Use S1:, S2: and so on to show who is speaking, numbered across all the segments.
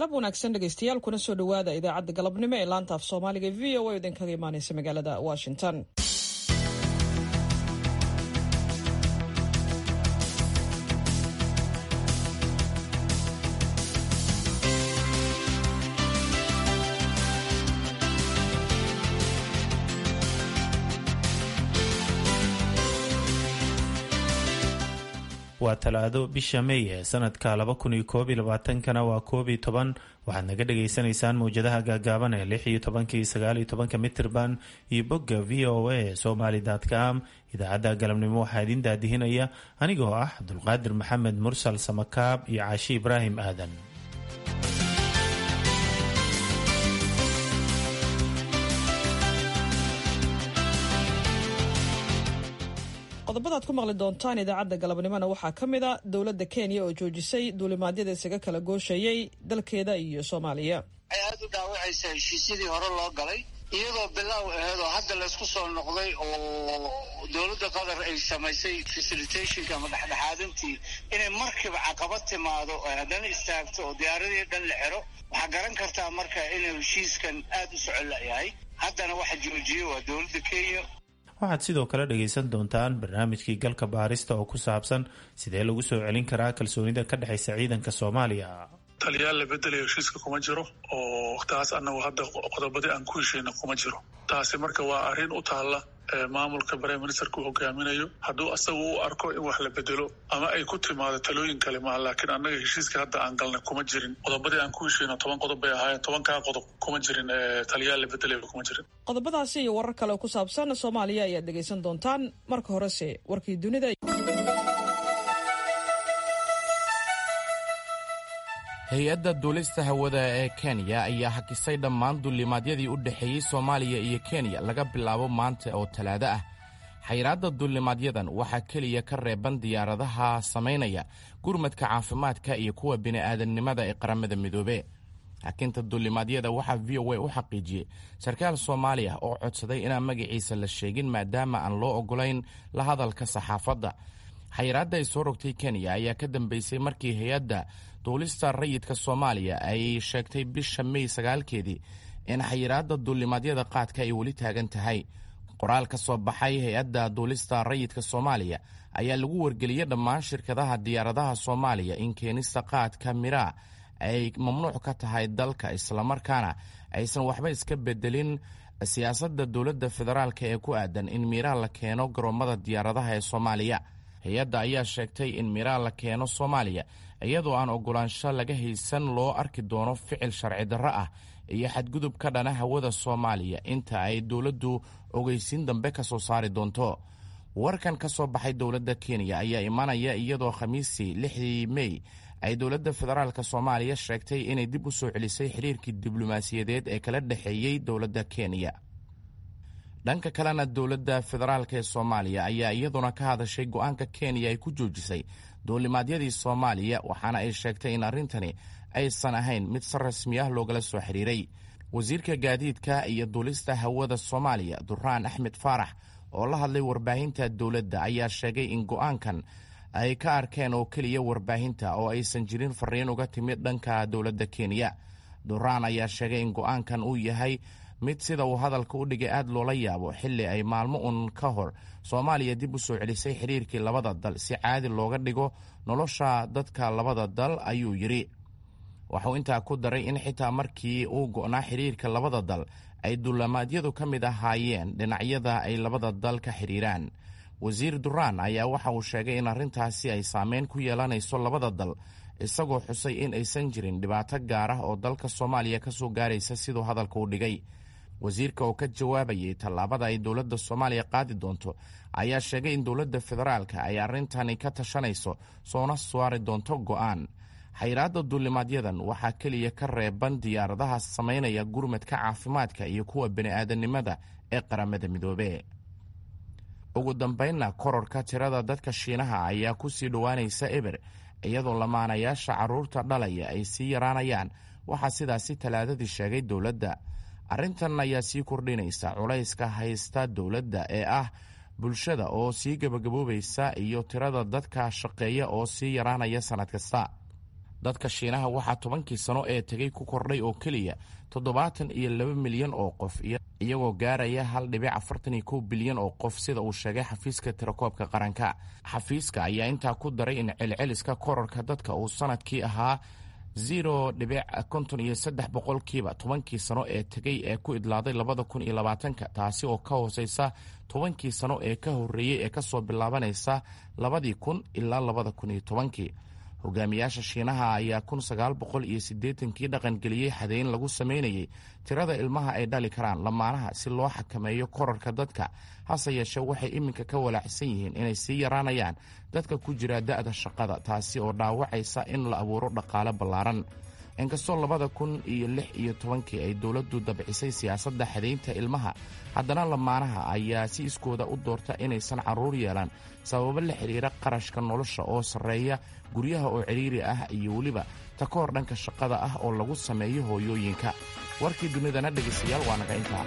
S1: galab wanaagsan dhegaystayaal kuna soo dhowaada idaacadda galabnimo ee laanta af soomaaliga v o a idinkaga imaaneysa magaalada washington
S2: waa talaado bisha may ee sanadka laba kun iyo koob iyo labaatankana waa koob iyo toban waxaad naga dhagaysanaysaan mawjadaha gaagaaban ee lix iyo tobanka iyo sagaal iyo tobanka mitirban iyo bogga v o a somaly com idaacadda galabnimo waxaa idin daadihinaya anigoo ah cabdulqaadir maxamed mursal samakaab iyo caashi ibraahim aadan
S1: qodobadaad ku maqli doontaan idaacadda galabnimona waxaa ka mid a dowladda kenya oo joojisay duulimaadyada isaga kala gooshayay dalkeeda iyo soomaaliya
S3: waxay aad u dhaawacaysaa heshiisyadii hore loo galay iyadoo bilaaw aheed oo hadda laysku soo noqday oo dowladda qatar ay samaysay facilitationka ama dhexdhexaadintii inay markiiba caqabad timaado oo haddana istaagto oo diyaaradii dhan la xiro waxaa garan kartaa marka inuu heshiiskan aad u socon layahay haddana waxa joojiyey waa dowladda kenya
S2: waxaad sidoo kale dhagaysan doontaan barnaamijkii galka baarista oo ku saabsan sidee lagu soo celin karaa kalsoonida ka dhexaysa ciidanka soomaaliya
S4: taliyaal la bedelayo heshiiska kuma jiro oo taas annagu hadda qodobadii aan ku heshayna kuma jiro taasi marka waa arrin u taalla maamulka prime ministerka uu hogaaminayo hadduu asagu u arko in wax la bedelo ama ay ku timaado talooyin kale maa laakiin annaga heshiiska hadda aan galnay kuma jirin qodobadii aan ku heshayno toban qodob bay ahaayeen tobankaa qodob kuma jirin taliyaal la bedelayo kuma jirin
S1: qodobadaasi iyo warar kale oo ku saabsan soomaaliya ayaad dhegaysan doontaan marka horese warkii dunida
S5: hay-adda duulista hawada ee kenya ayaa hakisay dhammaan duulimaadyadii u dhexeeyey soomaaliya iyo kenya laga bilaabo maanta oo talaado ah xayiraadda duulimaadyadan waxaa keliya ka reeban diyaaradaha samaynaya gurmadka caafimaadka iyo kuwa bini'aadamnimada ee qaramada midoobe hakinta duulimaadyada waxaa v o a u xaqiijiyey sarkaal soomaali ah oo codsaday inaan magaciisa la sheegin maadaama aan loo ogolayn la hadalka saxaafadda xayiraadda ay soo rogtay kenya ayaa ka dambeysay markii hay-adda duulista rayidka soomaaliya ay sheegtay bisha mey sagaalkeedii in xayiraadda duulimaadyada qaadka ay weli taagan tahay qoraal ka soo baxay hay-adda duulista rayidka soomaaliya ayaa lagu wargeliyey dhammaan shirkadaha diyaaradaha soomaaliya in keenista qaadka miraa ay mamnuuc ka tahay dalka islamarkaana aysan waxba iska bedelin siyaasadda dowladda federaalk ee ku aadan in miraa la keeno garoommada diyaaradaha ee soomaaliya hay-adda ayaa sheegtay in miraa la keeno soomaaliya iyadoo aan ogolaansho laga haysan loo arki doono ficil sharci darro ah iyo xadgudub ka dhana hawada soomaaliya inta ay dowladdu ogeysiin dambe ka soo saari doonto warkan ka soo baxay dowladda kenya ayaa imanaya iyadoo khamiistii lixdii mey ay dowladda federaalk soomaaliya sheegtay inay dib u soo celisay xiriirkii diblomaasiyadeed ee kala dhexeeyey dowladda kenya dhanka kalena dowladda federaalk ee soomaaliya ayaa iyaduna ka hadashay go-aanka kenya ay ku joojisay duulimaadyadii soomaaliya waxaana ay sheegtay in arrintani aysan ahayn mid si rasmi ah loogala soo xiriiray wasiirka gaadiidka iyo duulista hawada soomaaliya duraan axmed faarax oo la hadlay warbaahinta dowladda ayaa sheegay in go-aankan ay ka arkeen oo keliya warbaahinta oo aysan jirin fariin uga timid dhanka dowladda kenya duraan ayaa sheegay in go-aankan uu yahay mid sida uu hadalka u dhigay aad loola yaabo xilli ay maalmo un ka hor soomaaliya dib u soo celisay xiriirkii labada dal si caadi looga dhigo nolosha dadka labada dal ayuu yidhi waxuu intaa ku daray in xitaa markii uu go'naa xiriirka labada dal ay duulimaadyadu ka mid ahaayeen dhinacyada ay labada dal ka xidhiiraan wasiir duraan ayaa waxa uu sheegay in arrintaasi ay saameyn ku yeelanayso labada dal isagoo xusay in aysan jirin dhibaato gaar ah oo dalka soomaaliya ka soo gaaraysa siduu hadalka u dhigay wasiirka oo ka jawaabayay tallaabada ay dowladda soomaaliya qaadi doonto ayaa sheegay in dowladda federaalka ay arrintani ka tashanayso soona saari doonto go'aan xayiraadda duulimaadyadan waxaa keliya ka reeban diyaaradaha samaynaya gurmadka caafimaadka iyo kuwa bini'aadanimada ee qaramada midoobe ugu dambaynna kororka tirada dadka shiinaha ayaa ku sii dhowaanaysa eber iyadoo lamaanayaasha carruurta dhalaya ay sii yaraanayaan waxaa sidaasi talaadadii sheegay dowladda arrintan ayaa sii kordhinaysa culayska haysta dowladda ee ah bulshada oo sii gebagaboobaysa iyo tirada dadka shaqeeya oo sii yaraanaya sannad kasta dadka shiinaha waxaa tobankii sano ee tegay ku kordhay oo keliya toddobaatan iyo laba milyan oo qof iyagoo gaaraya hal dhibic afartan iyo kow bilyan oo qof sida uu sheegay xafiiska tirakoobka qaranka xafiiska ayaa intaa ku daray in celceliska korarka dadka uu sanadkii ahaa zero dhibic konton iyo saddex boqolkiiba tobankii sano ee tegay ee ku idlaaday labada kun iyo labaatanka taasi oo ka hooseysa tobankii sano ee ka horreeyey ee kasoo bilaabanaysa labadii kun ilaa labada kun iyo tobankii hogaamiyaasha shiinaha ayaa kun sagaal boqol iyo siddeetankii dhaqangeliyey xadeyn lagu sameynayay tirada ilmaha ay dhali karaan lamaanaha si loo xakameeyo korarka dadka hase yeeshee waxay iminka ka walaacsan yihiin inay sii yaraanayaan dadka ku jira da'da shaqada taasi oo dhaawacaysa in la abuuro dhaqaale ballaaran inkastoo labada kun iyo lix iyo tobankii ay dowladdu dabcisay siyaasadda xadaynta ilmaha haddana lamaanaha ayaa si iskooda u doorta inaysan carruur yeelan sababo la xidhiira qarashka nolosha oo sarreeya guryaha oo cidhiiri ah iyo weliba ta ka hor dhanka shaqada ah oo lagu sameeyo hooyooyinka warkii dunidana dhegaystayaal waa naga intaa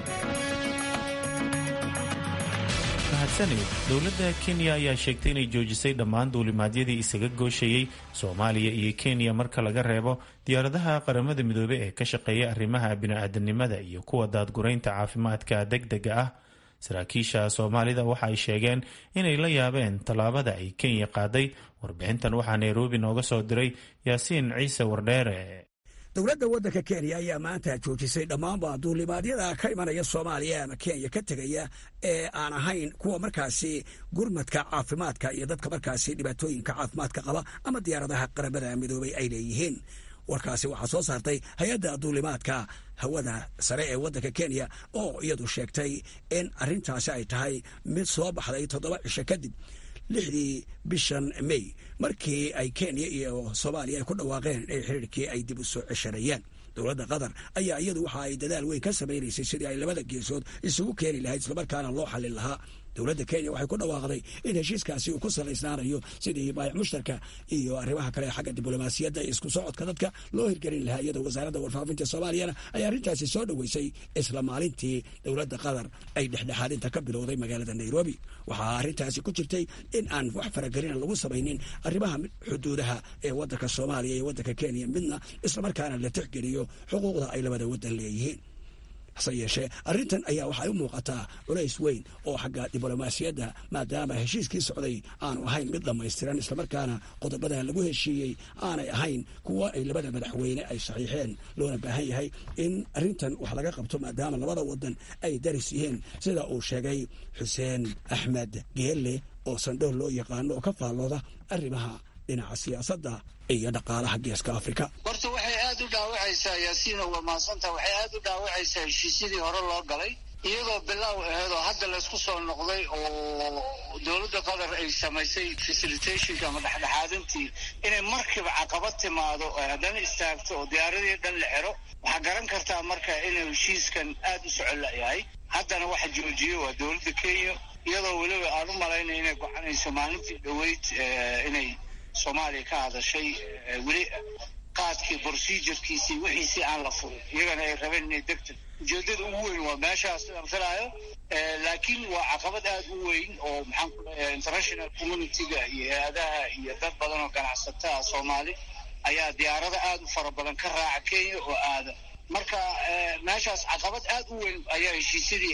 S2: mahadsanid dowladda kenya ayaa sheegtay inay joojisay dhammaan duulimaadyadii isaga gooshayey soomaaliya iyo kenya marka laga reebo diyaaradaha qaramada midoobey ee ka shaqeeya arrimaha bini-aadanimada iyo kuwa daadguraynta caafimaadka deg dega ah saraakiisha soomaalida waxa ay sheegeen inay la yaabeen tallaabada ay kenya qaaday warbixintan waxaa nairobi nooga soo diray yaasiin ciise wardheere
S6: dowladda waddanka kenya ayaa maanta joojisay dhammaanba duulimaadyada ka imanaya soomaaliya ama kenya ka tegaya ee aan ahayn kuwa markaasi gurmadka caafimaadka iyo dadka markaasi dhibaatooyinka caafimaadka qaba ama diyaaradaha qaramada midoobay ay leeyihiin warkaasi waxaa soo saartay hay-adda duulimaadka hawada sare ee waddanka kenya oo iyadu sheegtay in arrintaasi ay tahay mid soo baxday toddoba cisho kadib lixdii bishan may markii ay kenya iyo soomaaliya ay ku dhawaaqeen in xiriirkii ay dib u soo ceshanayaan dowladda qatar ayaa iyadu waxa ay dadaal weyn ka samaynaysay sidii ay labada geesood isugu keeni lahayd islamarkaana loo xallin lahaa dowladda kenya waxay ku dhawaaqday in heshiiskaasi uu ku salaysnaanayo sidii baayac mushtarka iyo arrimaha kale xagga diblomaasiyadda iyo isku socodka dadka loo hirgelin lahaa iyadoo wasaaradda warfaafinta soomaaliyana ay arrintaasi soo dhoweysay isla maalintii dowladda qatar ay dhexdhexaadinta ka bilowday magaalada nairobi waxaa arrintaasi ku jirtay in aan wax faragelina lagu samaynin arrimaha xuduudaha ee waddanka soomaaliya iyo waddanka kenya midna islamarkaana la tixgeliyo xuquuqda ay labada waddan leeyihiin hase yeeshee arrintan ayaa waxay u muuqataa culays weyn oo xagga diblomaasiyadda maadaama heshiiskii socday aanu ahayn mid dhammaystiran islamarkaana qodobada lagu heshiiyey aanay ahayn kuwa ay labada madaxweyne ay saxiixeen loona baahan yahay in arrintan wax laga qabto maadaama labada wadan ay daris yihiin sida uu sheegay xuseen axmed geelle oo sandhool loo yaqaano oo ka faallooda arrimaha dhinaca siyaasadda iyo dhaqaalaha geeska afrika
S3: horta waxay aad u dhaawacaysaa yaasiino waa mahadsanta waxay aad u dhaawacaysaa heshiisyadii hore loo galay iyadoo bilaaw aheedoo hadda laysku soo noqday oo dowladda qatar ay samaysay facilitationka ama dhexdhexaadintii inay markiiba caqabad timaado oo haddana istaagto oo diyaaradii dhan la xero waxaa garan kartaa marka inuu heshiiskan aad u socon layahay haddana waxa joojiyey waa dowladda kenya iyadoo weliba aan u malaynaya inay gocanayso maalintii dhoweyd inay soomaaliya ka hadashay weli qaadkii procedurkiisii wixiisii aan la furin iyagana ay rabeen inay degteg ujeedada ugu weyn waa meeshaas sidaan filaayo laakiin waa caqabad aad u weyn oo maxaan ku leeyahay international communityga iyo hay-adaha iyo dad badan oo ganacsataa soomaali ayaa diyaarado aad u fara badan ka raaca kenya oo aada marka meeshaas caqabad aad u weyn ayaa heshiisyadii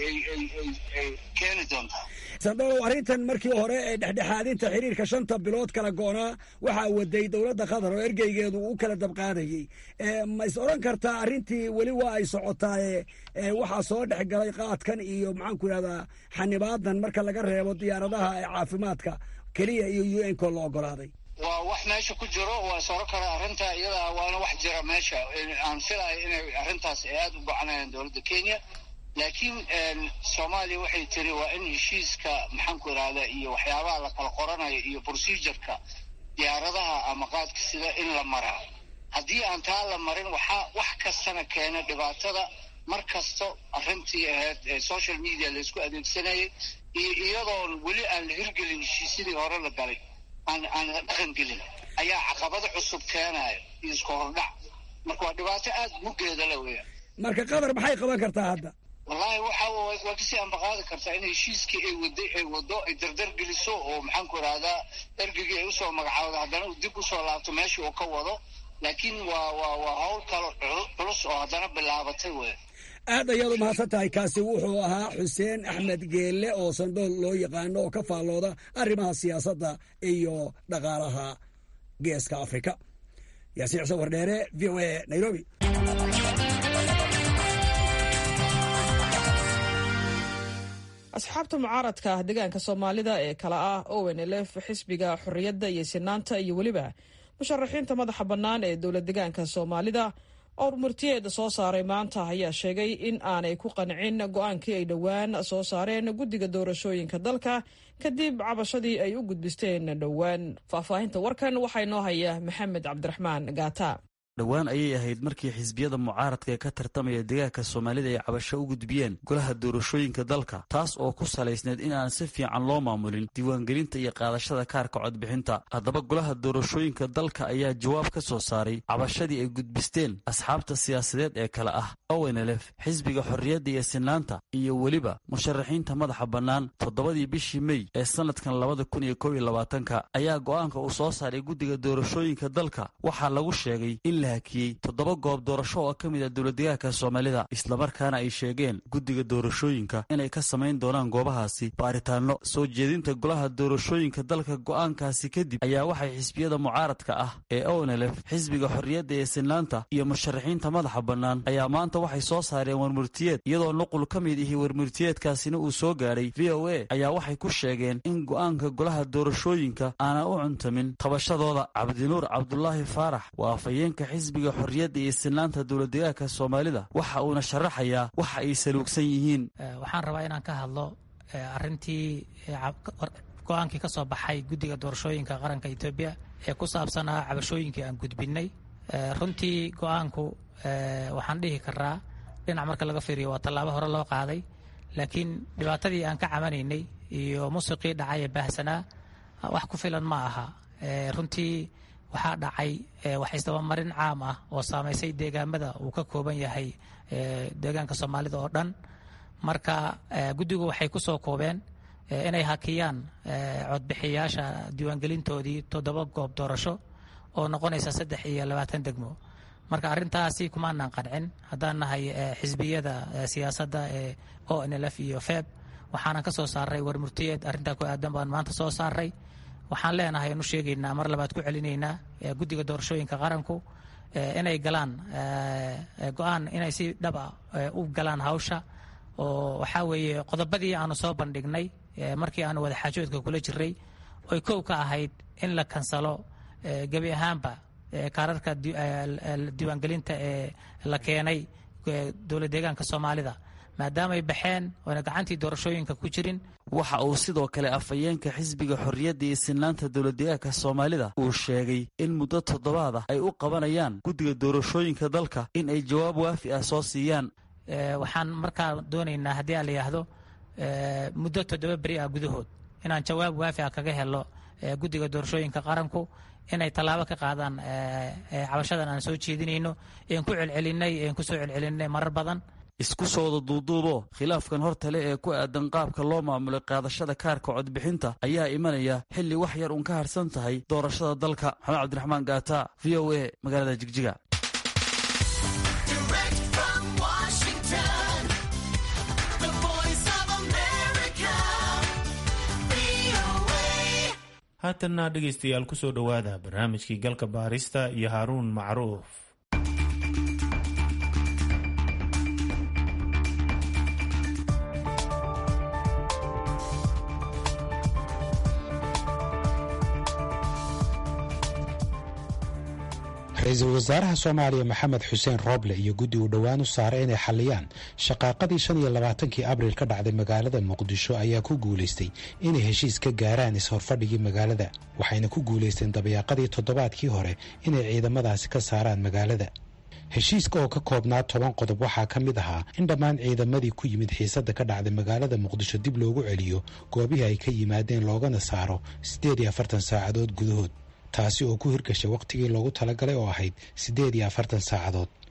S3: ay keeni doontaa
S6: sandhow arrintan markii hore ee dhexdhexaadinta xiriirka shanta bilood kala goonaa waxaa waday dowladda qatar oo ergeygeedu u kala dabqaadayey ma is odhan kartaa arrintii weli waa ay socotaaye waxaa soo dhex galay qaadkan iyo maxaanku idhahdaa xanibaadan marka laga reebo diyaaradaha ee caafimaadka keliya iyo u n ko la ogolaaday
S3: waa wax meesha ku jiro waa soro kara arrinta iyadaa waana wax jira meesha aan filayo inay arrintaas ay aada u gocanayaan dowladda kenya laakiin soomaaliya waxay tiri waa in heshiiska maxaanku idhahda iyo waxyaabaha la kala qoranayo iyo procedureka diyaaradaha ama qaadka sida in la maraa haddii aan taa la marin waxaa wax kastana keena dhibaatada mar kasto arrintii ahayd ee social media laysku adeegsanayay iyo iyadoon weli aan la hirgelin heshiisyadii hore la galay aan aan la dhaqan gelin ayaa caqabado cusub keenayo iyo isku hordhac marka waa dhibaato aada muggeeda la weya
S6: marka qatar maxay qaban kartaa hadda
S3: wallaahi waxa waa kasii ambaqaadi kartaa in heshiiskii ay waday ay wado ay dardar geliso oo maxaanku idhahdaa ergigii ay usoo magacaawda haddana uu dib usoo laabto meeshii uu ka wado laakiin waa waa waa hawl kalo culus oo haddana bilaabatay wey
S6: aad ayaad u mahadsan tahay kaasi wuxuu ahaa xuseen axmed geelle oo sandool loo yaqaano oo ka faallooda arrimaha siyaasadda iyo dhaqaalaha geeska afrika yaasiin xuseen wardheere v o a nairobi
S1: asxaabta mucaaradka ah deegaanka soomaalida ee kala ah ownlf xisbiga xorriyadda iyo sinaanta iyo weliba musharaxiinta madaxa bannaan ee dowlad deegaanka soomaalida oo murtiyeeda soo saaray maanta ayaa sheegay in aanay ku qancin go-aankii ay dhowaan soo saareen guddiga doorashooyinka dalka kadib cabashadii ay u gudbisteen dhowaan faahfaahinta warkan waxaa inoo haya maxamed cabdiraxmaan gaata
S7: dhowaan ayay ahayd markii xisbiyada mucaaradka ee ka tartamaya deegaanka soomaalida ay cabasho u gudbiyeen golaha doorashooyinka dalka taas oo ku salaysneed in aan si fiican loo maamulin diiwaangelinta iyo qaadashada kaarka codbixinta haddaba golaha doorashooyinka dalka ayaa jawaab ka soo saaray cabashadii ay gudbisteen asxaabta siyaasadeed ee kale ah ownlf xisbiga xorriyadda iyo sinaanta iyo weliba musharaxiinta madaxa bannaan toddobadii bishii mey ee sannadkan labada kun iyo kob iyo labaatanka ayaa go'aanka uu soo saaray guddiga doorashooyinka dalka waxaa lagu sheegay in la hakiyey toddoba goob doorasho oo ka mid ah dowladdegaanka soomaalida islamarkaana ay sheegeen guddiga doorashooyinka inay ka samayn doonaan goobahaasi baaritaanno soo jeedinta golaha doorashooyinka dalka go'aankaasi kadib ayaa waxay xisbiyada mucaaradka ah ee ownlf xisbiga xorriyadda ee sinaanta iyo musharaxiinta madaxa bannaan ayaa maanta waxay soo saareen warmurtiyeed iyadoo nuqul ka mid ihi warmurtiyeedkaasina uu soo gaadhay v o a ayaa waxay ku sheegeen in go'aanka golaha doorashooyinka aanan u cuntamin tabashadooda cabdinuur cabdulaahi faarax waa afhayeenka xisbiga xorriyadda iyo sinaanta dowladdegaanka soomaalida waxa uuna sharaxayaa waxa ay saluugsan yihiin
S8: waxaan rabaa inaan ka hadlo arintii go-aankii ka soo baxay guddiga doorashooyinka qaranka etoobiya ee ku saabsanaa cabashooyinkii aan gudbinay runtii go-aanku waxaan dhihi karaa dhinac marka laga fiiriyo waa tallaabo hore loo qaaday laakiin dhibaatadii aan ka camanaynay iyo musiqii dhacay ee baahsanaa wax ku filan ma aha runtii waxaa dhacay wax isdabamarin caam ah oo saamaysay deegaamada uu ka kooban yahay deegaanka soomaalida oo dhan marka guddigu waxay ku soo koobeen inay hakiyaan codbixiyaasha diiwaangelintoodii toddoba goob doorasho oo noqonaysa saddex iyo labaatan degmo marka arrintaasi kumaanaan qancin haddaan nahay xisbiyada siyaasadda ee o n l f iyo feb waxaanan ka soo saaray warmurtiyeed arrintaa ku aadan baan maanta soo saaray waxaan leenahay anu sheegaynaa mar labaad ku celinaynaa guddiga doorashooyinka qaranku inay galaan go-aan inay si dhaba u galaan hawsha oo waxaa weeye qodobadii aanu soo bandhignay markii aanu wada xaajoodka kula jiray oy kow ka ahayd in la kansalo gebi ahaanba kaararka diiwaangelinta ee la keenay dowlad deegaanka soomaalida maadaamay baxeen oona gacantii doorashooyinka ku jirin
S7: waxa uu sidoo kale afhayeenka xisbiga xorriyadda iyo sinaanta dowladdegaanka soomaalida uu sheegay in muddo toddobaad ah ay u qabanayaan guddiga doorashooyinka dalka in ay jawaab waafi ah soo siiyaan
S8: waxaan markaa doonaynaa haddii aan la yidhaahdo muddo toddoba beri ah gudahood inaan jawaab waafi ah kaga helo guddiga doorashooyinka qaranku inay tallaabo ka qaadaan cabashadan aan soo jeedinayno een ku celcelinay een kusoo celcelinay marar badan
S7: isku soo wada duuduubo khilaafkan hortale ee ku aadan qaabka loo maamulay qaadashada kaarka codbixinta ayaa imanaya xilli wax yar uun ka harsan tahay doorashada dalka maxamed cabdiraxmaan gaata v o a magaalada jigjiga
S2: haatanna dhegaystayaal ku soo dhowaada barnaamijkii galka baarista iyo haaruun macruuf
S9: ra-iisul wasaaraha soomaaliya maxamed xuseen rooble iyo guddi uu dhowaan u saaray inay xalliyaan shaqaaqadii shan iyo labaatankii abriil ka dhacday magaalada muqdisho ayaa ku guulaystay inay heshiis ka gaaraan is-horfadhigii magaalada waxayna ku guulaysteen dabayaaqadii toddobaadkii hore inay ciidamadaasi ka saaraan magaalada heshiiska oo ka koobnaa toban qodob waxaa ka mid ahaa in dhammaan ciidamadii ku yimid xiisadda ka dhacday magaalada muqdisho dib loogu celiyo goobihii ay ka yimaadeen loogana saaro siddeed iyo afartan saacadood gudahood taasi oo ku hirgashay wakhtigii loogu talagalay oo ahayd siddeed iyo afartan saacadood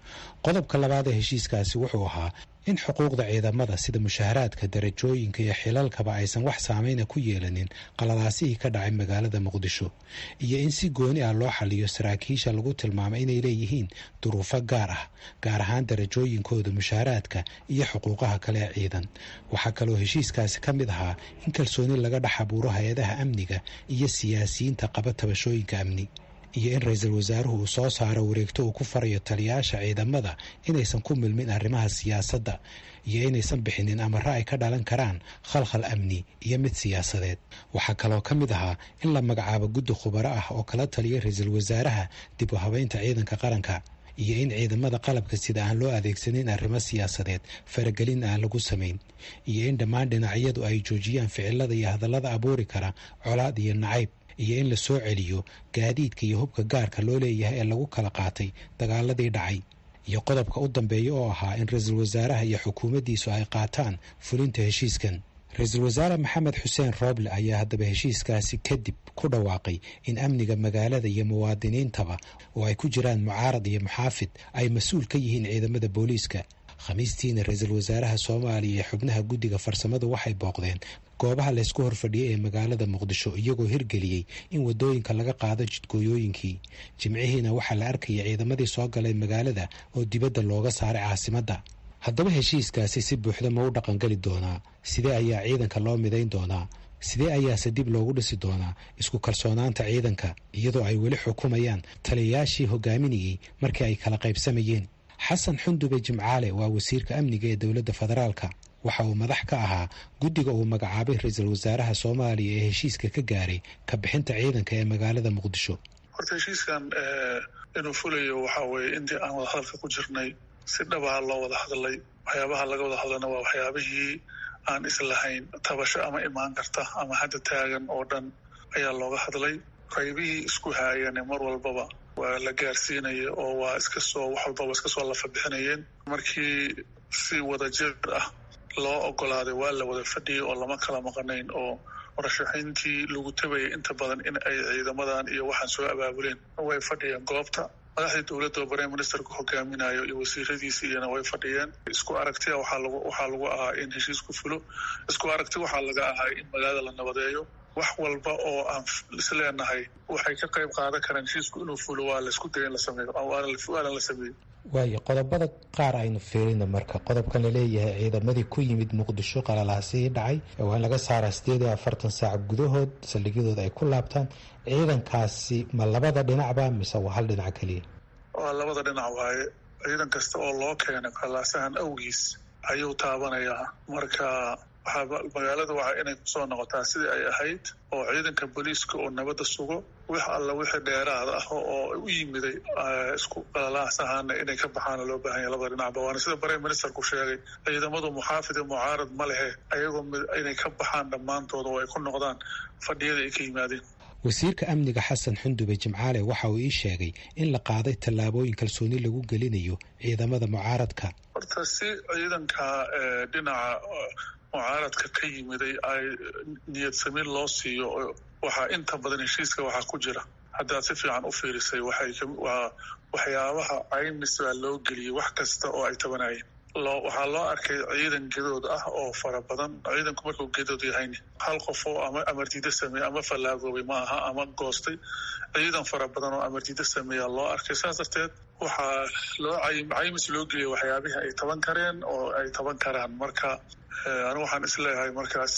S9: qodobka labaad ee heshiiskaasi wuxuu ahaa in xuquuqda ciidamada sida mushaharaadka darajooyinka iyo xilalkaba aysan wax saameyna ku yeelanin qaladaasihii ka dhacay magaalada muqdisho iyo in si gooni ah loo xaliyo saraakiisha lagu tilmaamay inay leeyihiin duruufo gaar ah gaar ahaan darajooyinkooda mushaharaadka iyo xuquuqaha kale ee ciidan waxaa kaloo heshiiskaasi ka mid ahaa in kalsooni laga dhex abuuro hay-adaha amniga iyo siyaasiyiinta qaba tabashooyinka amni iyo in ra-iisul wasaaruhu uu soo saaro wareegto uu ku farayo taliyayaasha ciidamada inaysan ku milmin arrimaha siyaasadda iyo inaysan bixinin amare ay ka dhalan karaan khalkhal amni iyo mid siyaasadeed waxaa kaloo ka mid ahaa in la magacaabo guddi khubaro ah oo kala taliya ra-iisul wasaaraha dib u habeynta ciidanka qaranka iyo in ciidamada qalabka sida aan loo adeegsanin arrimo siyaasadeed faragelin aan lagu samayn iyo in dhammaan dhinacyadu ay joojiyaan ficilada iyo hadallada abuuri kara colaad iyo nacayb iyo in la soo celiyo gaadiidka iyo hubka gaarka loo leeyahay ee lagu kala qaatay dagaaladii dhacay iyo qodobka u dambeeya oo ahaa in ra-iisul wasaaraha iyo xukuumaddiisu ay qaataan fulinta heshiiskan ra-iisul wasaare maxamed xuseen rooble ayaa haddaba heshiiskaasi kadib ku dhawaaqay in amniga magaalada iyo muwaadiniintaba oo ay ku jiraan mucaarad iyo muxaafid ay mas-uul ka yihiin ciidamada booliiska khamiistiina ra-iisul wasaaraha soomaaliya iyo xubnaha guddiga farsamadu waxay booqdeen goobaha laysku horfadhiyay ee magaalada muqdisho iyagoo hirgeliyey in wadooyinka laga qaado jidgooyooyinkii jimcihiina waxaa la arkaya ciidamadii soo galay magaalada oo dibadda looga saaray caasimadda haddaba heshiiskaasi si buuxda ma u dhaqangeli doonaa sidee ayaa ciidanka loo midayn doonaa sidee ayaase dib loogu dhisi doonaa isku kalsoonaanta ciidanka iyadoo ay weli xukumayaan taliyayaashii hogaaminayey markii ay kala qaybsamayeen xasan xundube jimcaale waa wasiirka amniga ee dowladda federaalka waxa uu madax ka ahaa guddiga uu magacaabay ra-iisul wasaaraha soomaaliya ee heshiiska ka gaaray ka bixinta ciidanka ee magaalada muqdisho
S4: horta heshiiskan inuu fulayo waxaa weeye intii aan wadahadalka ku jirnay si dhabaha loo wada hadlay waxyaabaha laga wada hadlana waa waxyaabihii aan islahayn tabasho ama imaan karta ama hadda taagan oo dhan ayaa looga hadlay qaybihii isku haayane mar walbaba waa la gaarsiinaya oo waa iska soo wax walbaba iska soo lafa bixinayeen markii si wadajir ah loo ogolaaday waa la wada fadhiyay oo lama kala maqanayn oo murashaxiintii lagu tabayay inta badan in ay ciidamadan iyo waxaan soo abaabuleen way fadhiyeen goobta madaxdii dowladda oo prime ministerku hogaaminayo iyo wasiiradiisi iyana way fadhiyeen isku aragtia waxaa lagu waxaa lagu ahaa in heshiisku fulo isku aragti waxaa laga ahaa in magaalada la nabadeeyo wax walba oo aan isleenahay waxay ka qayb qaadan karaan heshiisku inuu fulo waa laisku daya in la sameeyo waana la sameeyo
S9: waayo qodobada qaar aynu fiirina marka qodobkan laleeyahay ciidamadii ku yimid muqdisho qalalaasihii dhacay waa in laga saaraa sideed iyo afartan saac gudahood saldhigyadooda ay ku laabtaan ciidankaasi ma labada dhinacba mise waa hal dhinac keliya
S4: waa labada dhinac waaye ciidan kasta oo loo keenay qalaasahan awgiis ayuu taabanayaa marka waxaa magaalada waa inay kusoo noqotaa sidii ay ahayd oo ciidanka booliiska oo nabadda sugo wix alla wixii dheeraad ah oo u yimiday isku qalalaasahana inay ka baxaana loo baahan yahay labada dhinacba waana sida prime ministerku sheegay ciidamadu muxaafid iyo mucaarad ma lehe ayagoo inay ka baxaan dhammaantooda oo ay ku noqdaan fadhiyada ay ka yimaadeen
S9: wasiirka amniga xasan xundube jimcaale waxa uu ii sheegay in la qaaday tallaabooyin kalsooni lagu gelinayo ciidamada mucaaradka
S4: horta si ciidanka dhinaca mucaaradka ka yimiday ay niyad samiin loo siiyo waxaa inta badan heshiiska waxaa ku jira haddaad si fiican u fiirisay waxaywaa waxyaabaha caymis baa loo geliyey wax kasta oo ay tabanayeen loo waxaa loo arkay ciidan gedood ah oo fara badan ciidanku markuu gedood yahayni hal qof oo ama amardiida sameeye ama fallaagoobay ma aha ama goostay ciidan fara badan oo amardiida sameeya loo arkay saas darteed waxaa loo caymis loo geliyay waxyaabihii ay taban kareen oo ay taban karaan marka anigu waxaan isleeyahay markaas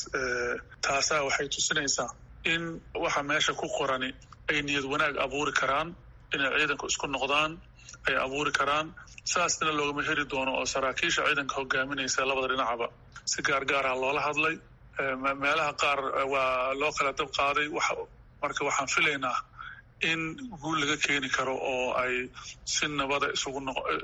S4: taasaa waxay tusinaysaa in waxa meesha ku qorani ay niyad wanaag abuuri karaan inay ciidanku isku noqdaan ay abuuri karaan saasna loogama heri doono oo saraakiisha ciidanka hogaaminaysa labada dhinacba si gaargaarah loola hadlay meelaha qaar waa loo kala dab qaaday marka waxaan filaynaa in guul laga keeni karo oo ay si nabada isugu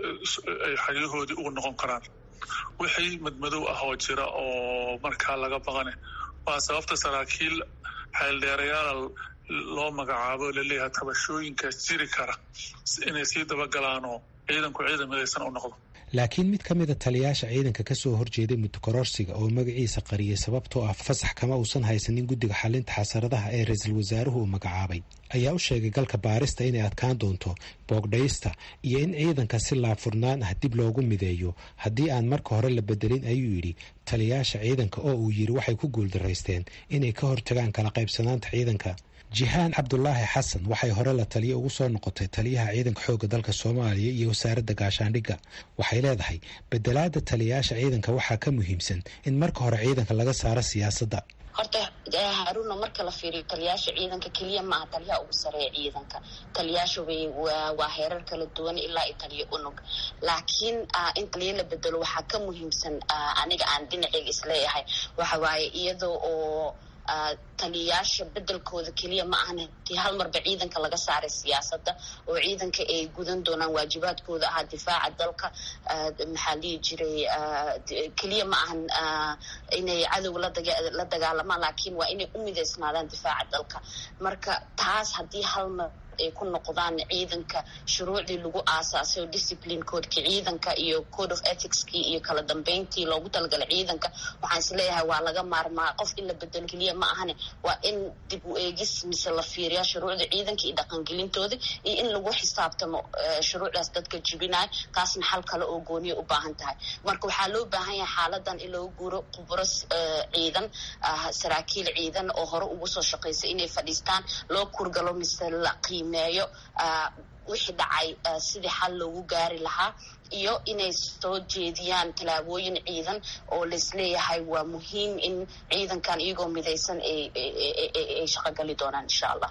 S4: ay xeryahoodii ugu noqon karaan wixii madmadow ah oo jira oo markaa laga baqane waa sababta saraakiil xeeldheerayaal loo magacaabo laleeyahay tabashooyinkaas jiri kara inay sii dabagalaanoo ciidanku ciidan midaysan u noqdo
S9: laakiin mid ka mida taliyaasha ciidanka kasoo horjeeday muddokororsiga oo magaciisa qariyay sababtoo ah fasax kama uusan haysanin guddiga xalinta xasaradaha ee ra-iisul wasaaruhu uu magacaabay ayaa u sheegay galka baarista inay adkaan doonto boogdhaysta iyo in ciidanka si laabfurnaan ah dib loogu mideeyo haddii aan marka hore la bedelin ayuu yidhi taliyaasha ciidanka oo uu yidhi waxay ku guuldaraysteen inay ka hortagaan kala qaybsanaanta ciidanka jihaan cabdulaahi xasan waxay hore la taliya ugu soo noqotay taliyaha ciidanka xoogga dalka soomaaliya iyo wasaaradda gaashaandhigga waxay leedahay bedelaada taliyayaasha ciidanka waxaa ka muhiimsan in marka hore ciidanka laga saaro siyaasadda
S10: horta haruuna marka la fiiriyo taliyaasha ciidanka keliya maaha taliyaha ugu sareeya ciidanka taliyaasha way waa heerar kala duwan ilaa iyo taliyo unug laakiin in taliya la bedelo waxaa ka muhiimsan aniga aan dhinaceyga isleeyahay waxa waaye iyadoo oo taliyayaasha bedelkooda keliya ma ahan tii hal marba ciidanka laga saaray siyaasadda oo ciidanka ay gudan doonaan waajibaadkooda ahaa difaaca dalka maxaa lihi jiray keliya ma ahan inay cadow la dagaalamaan laakiin waa inay u mideysnaadaan difaaca dalka marka taas haddii hal mar ay ku noqdaan ciidanka shuruucdii lagu aasaasay oo discipline codeki ciidanka iyo code of ethicskii iyo kala dambeyntii loogu talagalay ciidanka waxaan isleeyahay waa laga maarmaa qof in la bedelo keliya ma ahane waa in dib u eegis mise la fiiriyaa shuruucda ciidanka iyo dhaqangelintooda iyo in lagu xisaabtamo shuruucdaas dadka jibinaya taasna xal kale oo gooniya u baahan tahay marka waxaa loo baahan yahay xaaladan in loogu guuro khubro ciidan saraakiil ciidan oo hore ugu soo shaqaysay inay fadhiistaan loo kurgalo mise la qiimeeyo wixii dhacay sidii xal loogu gaari lahaa iyo inay soo jeediyaan tallaabooyin ciidan oo laisleeyahay waa muhiim in ciidankan iyagoo midaysan ay shaqogali doonaan insha allah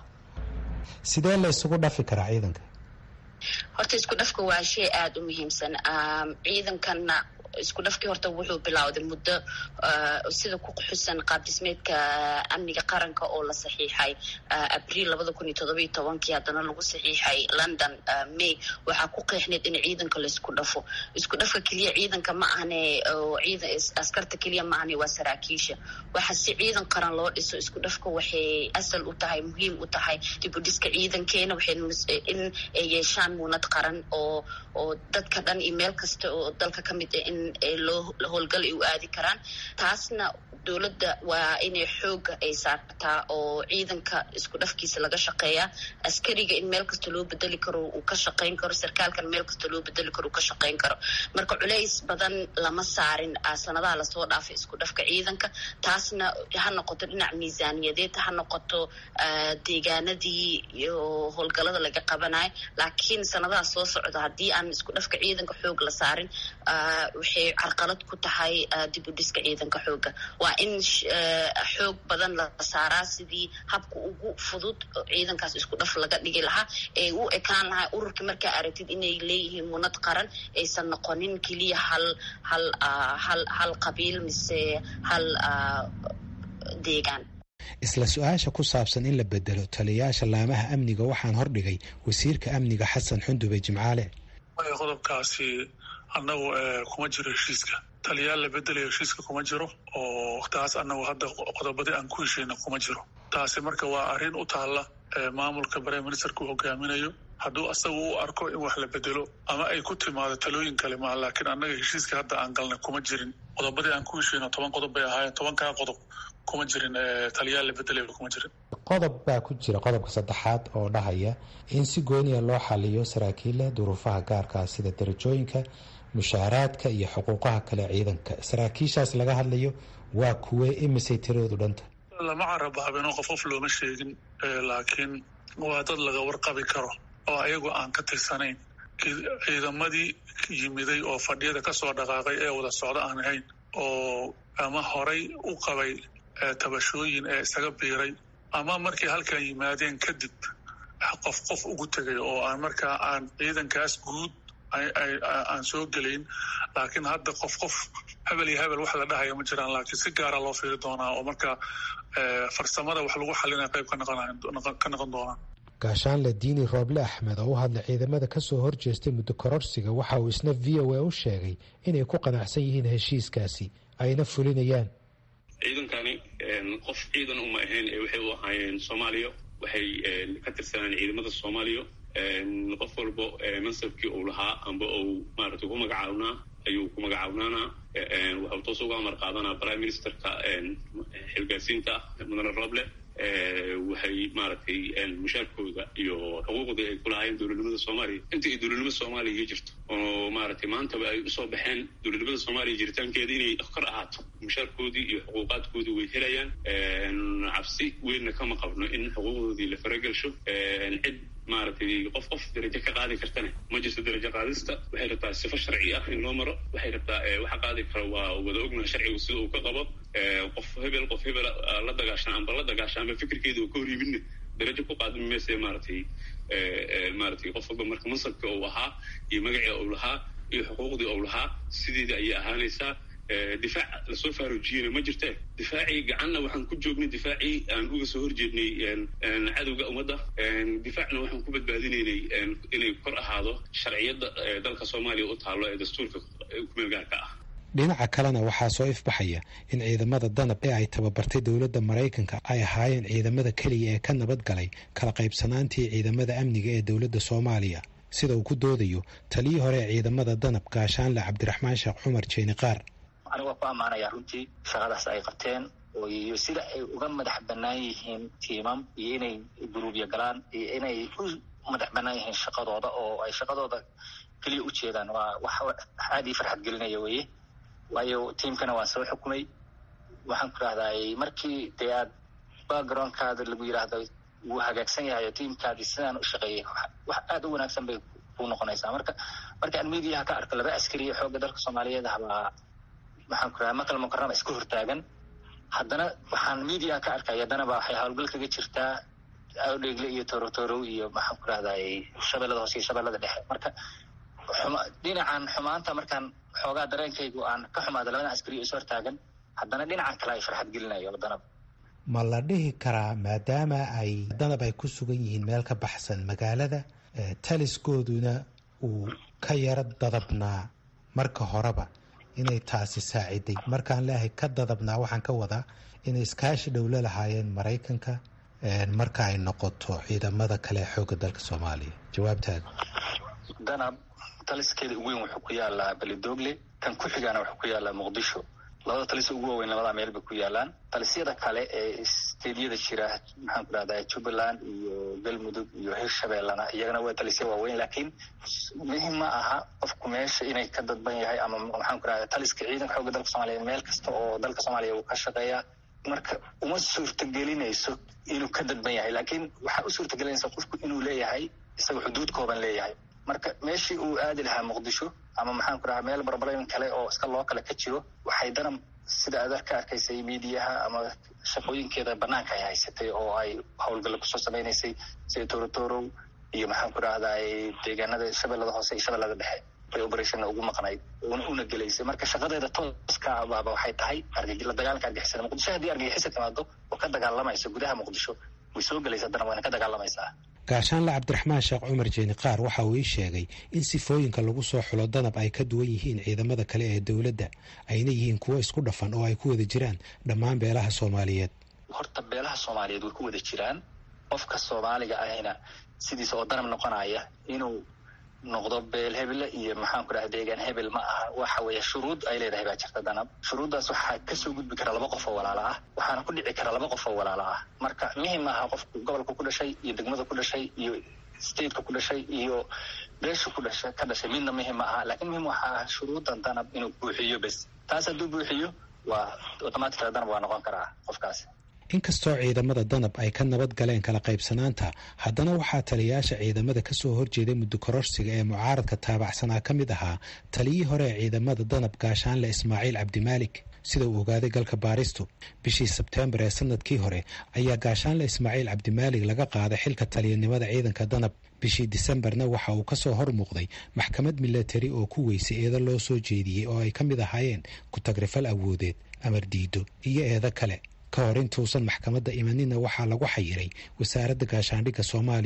S9: sidee la isugu dhafi karaa ciidanka
S10: horta isku dhafka waa shay aada u muhiimsan ciidankanna isku dhafkii horta wuxuu bilowday muddo sida ku xusan qaab dhismeedka amniga qaranka oo la saxiixay abriil labada kun iyo todobiyo tobankii haddana lagu saxiixay london may waxaa ku qeexneyd in ciidanka laisku dhafo isku dhafka keliya ciidanka ma ahne ciidan askarta keliya ma ahne waa saraakiisha waxa si ciidan qaran loo dhiso isku dhafka waxay asal u tahay muhiim u tahay dib u dhiska ciidankeena waxay in ay yeeshaan muunad qaran oo oo dadka dhan iyo meel kasta oo dalka ka mid ah in loo howlgal ay u aadi karaan taasna dowladda waa inay xooga ay saartaa oo ciidanka isku dhafkiisa laga shaqeeyaa askariga in meel kasta loo bedeli karo uu ka shaqayn karo sarkaalkan meel kasta loo bedeli karo uu ka shaqayn karo marka culays badan lama saarin sanadaha lasoo dhaafay isku dhafka ciidanka taasna ha noqoto dhinac miisaaniyadeed ha noqoto deegaanadii iyo howlgalada laga qabanayo laakiin sanadaha soo socda haddii aan isku dhafka ciidanka xoog la saarin waxay carqalad ku tahay dib u dhiska ciidanka xooga waa in xoog badan la saaraa sidii habka ugu fudud ciidankaas isku dhaf laga dhigi lahaa ee u ekaan lahaa ururkii markaa aragtid inay leeyihiin munad qaran aysan noqonin keliya hal hal hal hal qabiil mise hal deegaan
S9: isla su-aasha ku saabsan in la bedelo taliyayaasha laamaha amniga waxaan hordhigay wasiirka amniga xasan xundube jimcaale
S4: qodobkaasi annagu kuma jiro heshiiska taliyaal la bedelayo heshiiska kuma jiro oo taas annagu hadda qodobadii aan ku hesheyna kuma jiro taasi marka waa arrin u taalla maamulka prime ministerka uu hogaaminayo hadduu asaga u arko in wax la bedelo ama ay ku timaado talooyin kale maa laakiin annaga heshiiska hadda aan galnay kuma jirin qodobadii aan ku hesheyno toban qodob bay ahaayeen tobankaa qodob kuma jirin taliyaal la bedelayo kuma jirin
S9: qodob baa ku jira qodobka saddexaad oo dhahaya in si gooniya loo xaliyo saraakiilla duruufaha gaarkaa sida darajooyinka mushaaraadka iyo xuquuqaha kale ciidanka saraakiishaas laga hadlayo waa kuwee imisay tiradoodu dhanta
S4: lama carabaabino qof qof looma sheegin laakiin waa dad laga warqabi karo oo ayagu aan ka tirsanayn ciidamadii yimiday oo fadhiyada kasoo dhaqaaqay ee wada socdo aan ahayn oo ama horay u qabay tabashooyin ee isaga biiray ama markay halkan yimaadeen kadib qof qof ugu tegay oo aan markaa aan ciidankaas guud aan soo gelayn laakiin hadda qof qof hebel iyo hebel wax la dhahaya ma jiraan laakiin si gaara loo fiiri doonaa oo marka farsamada wax lagu xalinaya qayb ka noqon doonaan
S9: gaashaanle diini rooble axmed oo u hadlay ciidamada kasoo horjeestay muddo kororsiga waxa uu isna v o a u sheegay inay ku qanacsan yihiin heshiiskaasi ayna fulinayaan
S11: ciidankani qof ciidan uma ahayn ee waxay u ahaayeen soomaaliya waxay ka tirsanaan ciidamada soomaaliya qof walbo mansabkii uu lahaa amba uu maaragtay ku magacaabnaa ayuu ku magacaawnanaa waxuu toos uga amar qaadanaa prime ministerka xilgaasiinta mudane roble waxay maaragtay mushaarkooda iyo xuquuqdii ay ku lahaayeen dowladnimada soomaaliya intii ay dowladnimada soomaaliya jirto oo maaragtay maantaba ay usoo baxeen dowladnimada soomaaliya jiritaankeeda inay kor ahaato mushaarkoodii iyo xuquuqaadkoodii way helayaan cabsi weynna kama qabno in xuquuqdoodii la faragelsho cid maaragtay qof qof darajo ka qaadi kartana ma jirto darajo qaadista waxay rabtaa sifo sharci ah in loo maro waxay rabtaa waxa qaadi kara waa wada ognaha sharcigu sida uu ka qabo qof hebel qof hebel la dagaashan amba la dagaashan amba fikirkeeda uu ka hor yimidna darajo ku qaadmi mayse maaragtay maaragtay qof walba marka mansabka uu ahaa iyo magacii uu lahaa iyo xuquuqdii uu lahaa sideeda ayay ahaanaysaa difaac lasoo faaruujiyena ma jirte difaacii gacanna waxaan ku joognay difaacii aan uga soo horjeednay cadowga ummadda difaacna waxaan ku badbaadinaynay inay kor ahaado sharciyadda dalka soomaaliya u taallo ee dastuurka kumeelgaarka ah
S9: dhinaca kalena waxaa soo ifbaxaya in ciidamada danab ee ay tababartay dowladda maraykanka ay ahaayeen ciidamada keliya ee ka nabad galay kala qaybsanaantii ciidamada amniga ee dowladda soomaaliya sida uu ku doodayo taliyii hore ee ciidamada danab gaashaanle cabdiraxmaan sheekh cumar jeeni qaar
S12: aniga waa ku ammaanaya runtii shaqadaas ay qabteen iyo sida ay uga madax bannaan yihiin tiimam iyo inay guruubya galaan iyo inay u madax bannaan yihiin shaqadooda oo ay shaqadooda keliya u jeedaan waa wax aad ii farxad gelinaya weye waayo tiimkana waan soo xukumay waxaan ku rahday markii dee aad backgroundkaada lagu yidhaahdo wuu hagaagsan yahay oo tiimkaadii sidaan u shaqeeyay wax aad u wanaagsan bay ku noqonaysaa marka markaan mediaha ka arko laba askariya xoogga dalka soomaaliyeed habaa waxaan ku rahaa makal mukarama iska hortaagan haddana waxaan media ka arkay haddana ba waxay howlgal kaga jirtaa awdheegle iyo torotorow iyo maxaan ku rahday shabeellada hoose iyo shabeellada dhexe marka dhinacan xumaanta markaan xoogaa dareenkaygu aan ka xumaado labada askariyo is hortaagan haddana dhinacan kale ay farxad gelinayo danab
S9: ma la dhihi karaa maadaama ay danab ay ku sugan yihiin meel ka baxsan magaalada taliskooduna uu ka yaro dadabnaa marka horeba inay taasi saaciday markaan leeahay ka dadabnaa waxaan ka wadaa inay iskaashi dhowlo lahaayeen maraykanka marka ay noqoto ciidamada kale ee xoogga dalka soomaaliya jawaabtaada
S12: danab taliskeeda ugu weyn wuxuu ku yaalaa belidogle kan ku xigaana wuxuu ku yaalaa muqdisho labada talis ugu waaweyn labada meel bay ku yaalaan talisyada kale ee steedyada jira maxaan ku rahdaa jubbaland iyo galmudug iyo hirshabeellana iyagana waa talisya waaweyn laakiin muhim ma aha qofku meesha inay ka dadban yahay ama maxaan ku rahdaa taliska ciidanka xoogga dalka soomaaliya meel kasta oo dalka soomaaliya uu ka shaqeeyaa marka uma suurtagelinayso inuu ka dadban yahay laakiin waxaa u suurtagelinaysa qofku inuu leeyahay isaga xuduud kooban leeyahay marka meeshii uu aadi lahaa muqdisho ama maxaan ku rahaa meel barbarayn kale oo iska loo kale ka jiro waxay danab sida aad ka arkaysay miidiyaha ama shaqooyinkeeda banaanka ay haysatay oo ay howlgalla kusoo samaynaysay sida torotorow iyo maxaan ku rahdaa deegaanada shabeellada hoose iyo shabeellada dhexe bay operationna ugu maqnayd una gelaysay marka shaqadeeda tooska baaba waxay tahay la dagaalanka argixisada muqdisho haddii argixisa timaado oo ka dagaalamaysa gudaha muqdisho way soo gelaysa haddana wayna ka dagaalamaysaa
S9: gaashaanle cabdiraxmaan sheekh cumar jeeni qaar waxa uu ii sheegay in sifooyinka lagu soo xulo danab ay ka duwan yihiin ciidamada kale ee dowladda ayna yihiin kuwo isku dhafan oo ay ku wada jiraan dhammaan beelaha soomaaliyeed
S12: horta beelaha soomaaliyeed way ku wada jiraan qofka soomaaliga ahina sidiisa oo danab noqonaya inuu noqdo beel hebele iyo maxaan ku dhaha deegaan hebel ma aha waxa weeye shuruud ay leedahay baa jirta danab shuruuddaas waxaa kasoo gudbi kara laba qof oo walaalo ah waxaana ku dhici kara laba qof oo walaalo ah marka muhim aha qofku gobolka ku dhashay iyo degmada ku dhashay iyo stateka ku dhashay iyo beesha ku dhasha ka dhashay midna muhim ma aha laakiin muhim waxaa ah shuruuddan danab inuu buuxiyo bes taas hadduu buuxiyo waa automaticala danab waa noqon karaa qofkaasi
S9: inkastoo ciidamada danab ay ka nabad galeen kala qaybsanaanta haddana waxaa taliyayaasha ciidamada kasoo horjeeday muddo kororsiga ee mucaaradka taabacsanaa ka mid ahaa taliyii hore ee ciidamada danab gaashaanle ismaaciil cabdimaalik sida uu ogaaday galka baaristu bishii sebteembar ee sanadkii hore ayaa gaashaanle ismaaciil cabdimaalik laga qaaday xilka taliyanimada ciidanka danab bishii disembarna waxa uu kasoo hor muuqday maxkamad milatari oo ku weysay eedo loo soo jeediyey oo ay ka mid ahaayeen ku-tagrifal awoodeed amar diido iyo eedo kale ka hor intuusan maxkamadda imanina waxaa lagu xayiray wasaaradda gaashaandhigga soomaaliya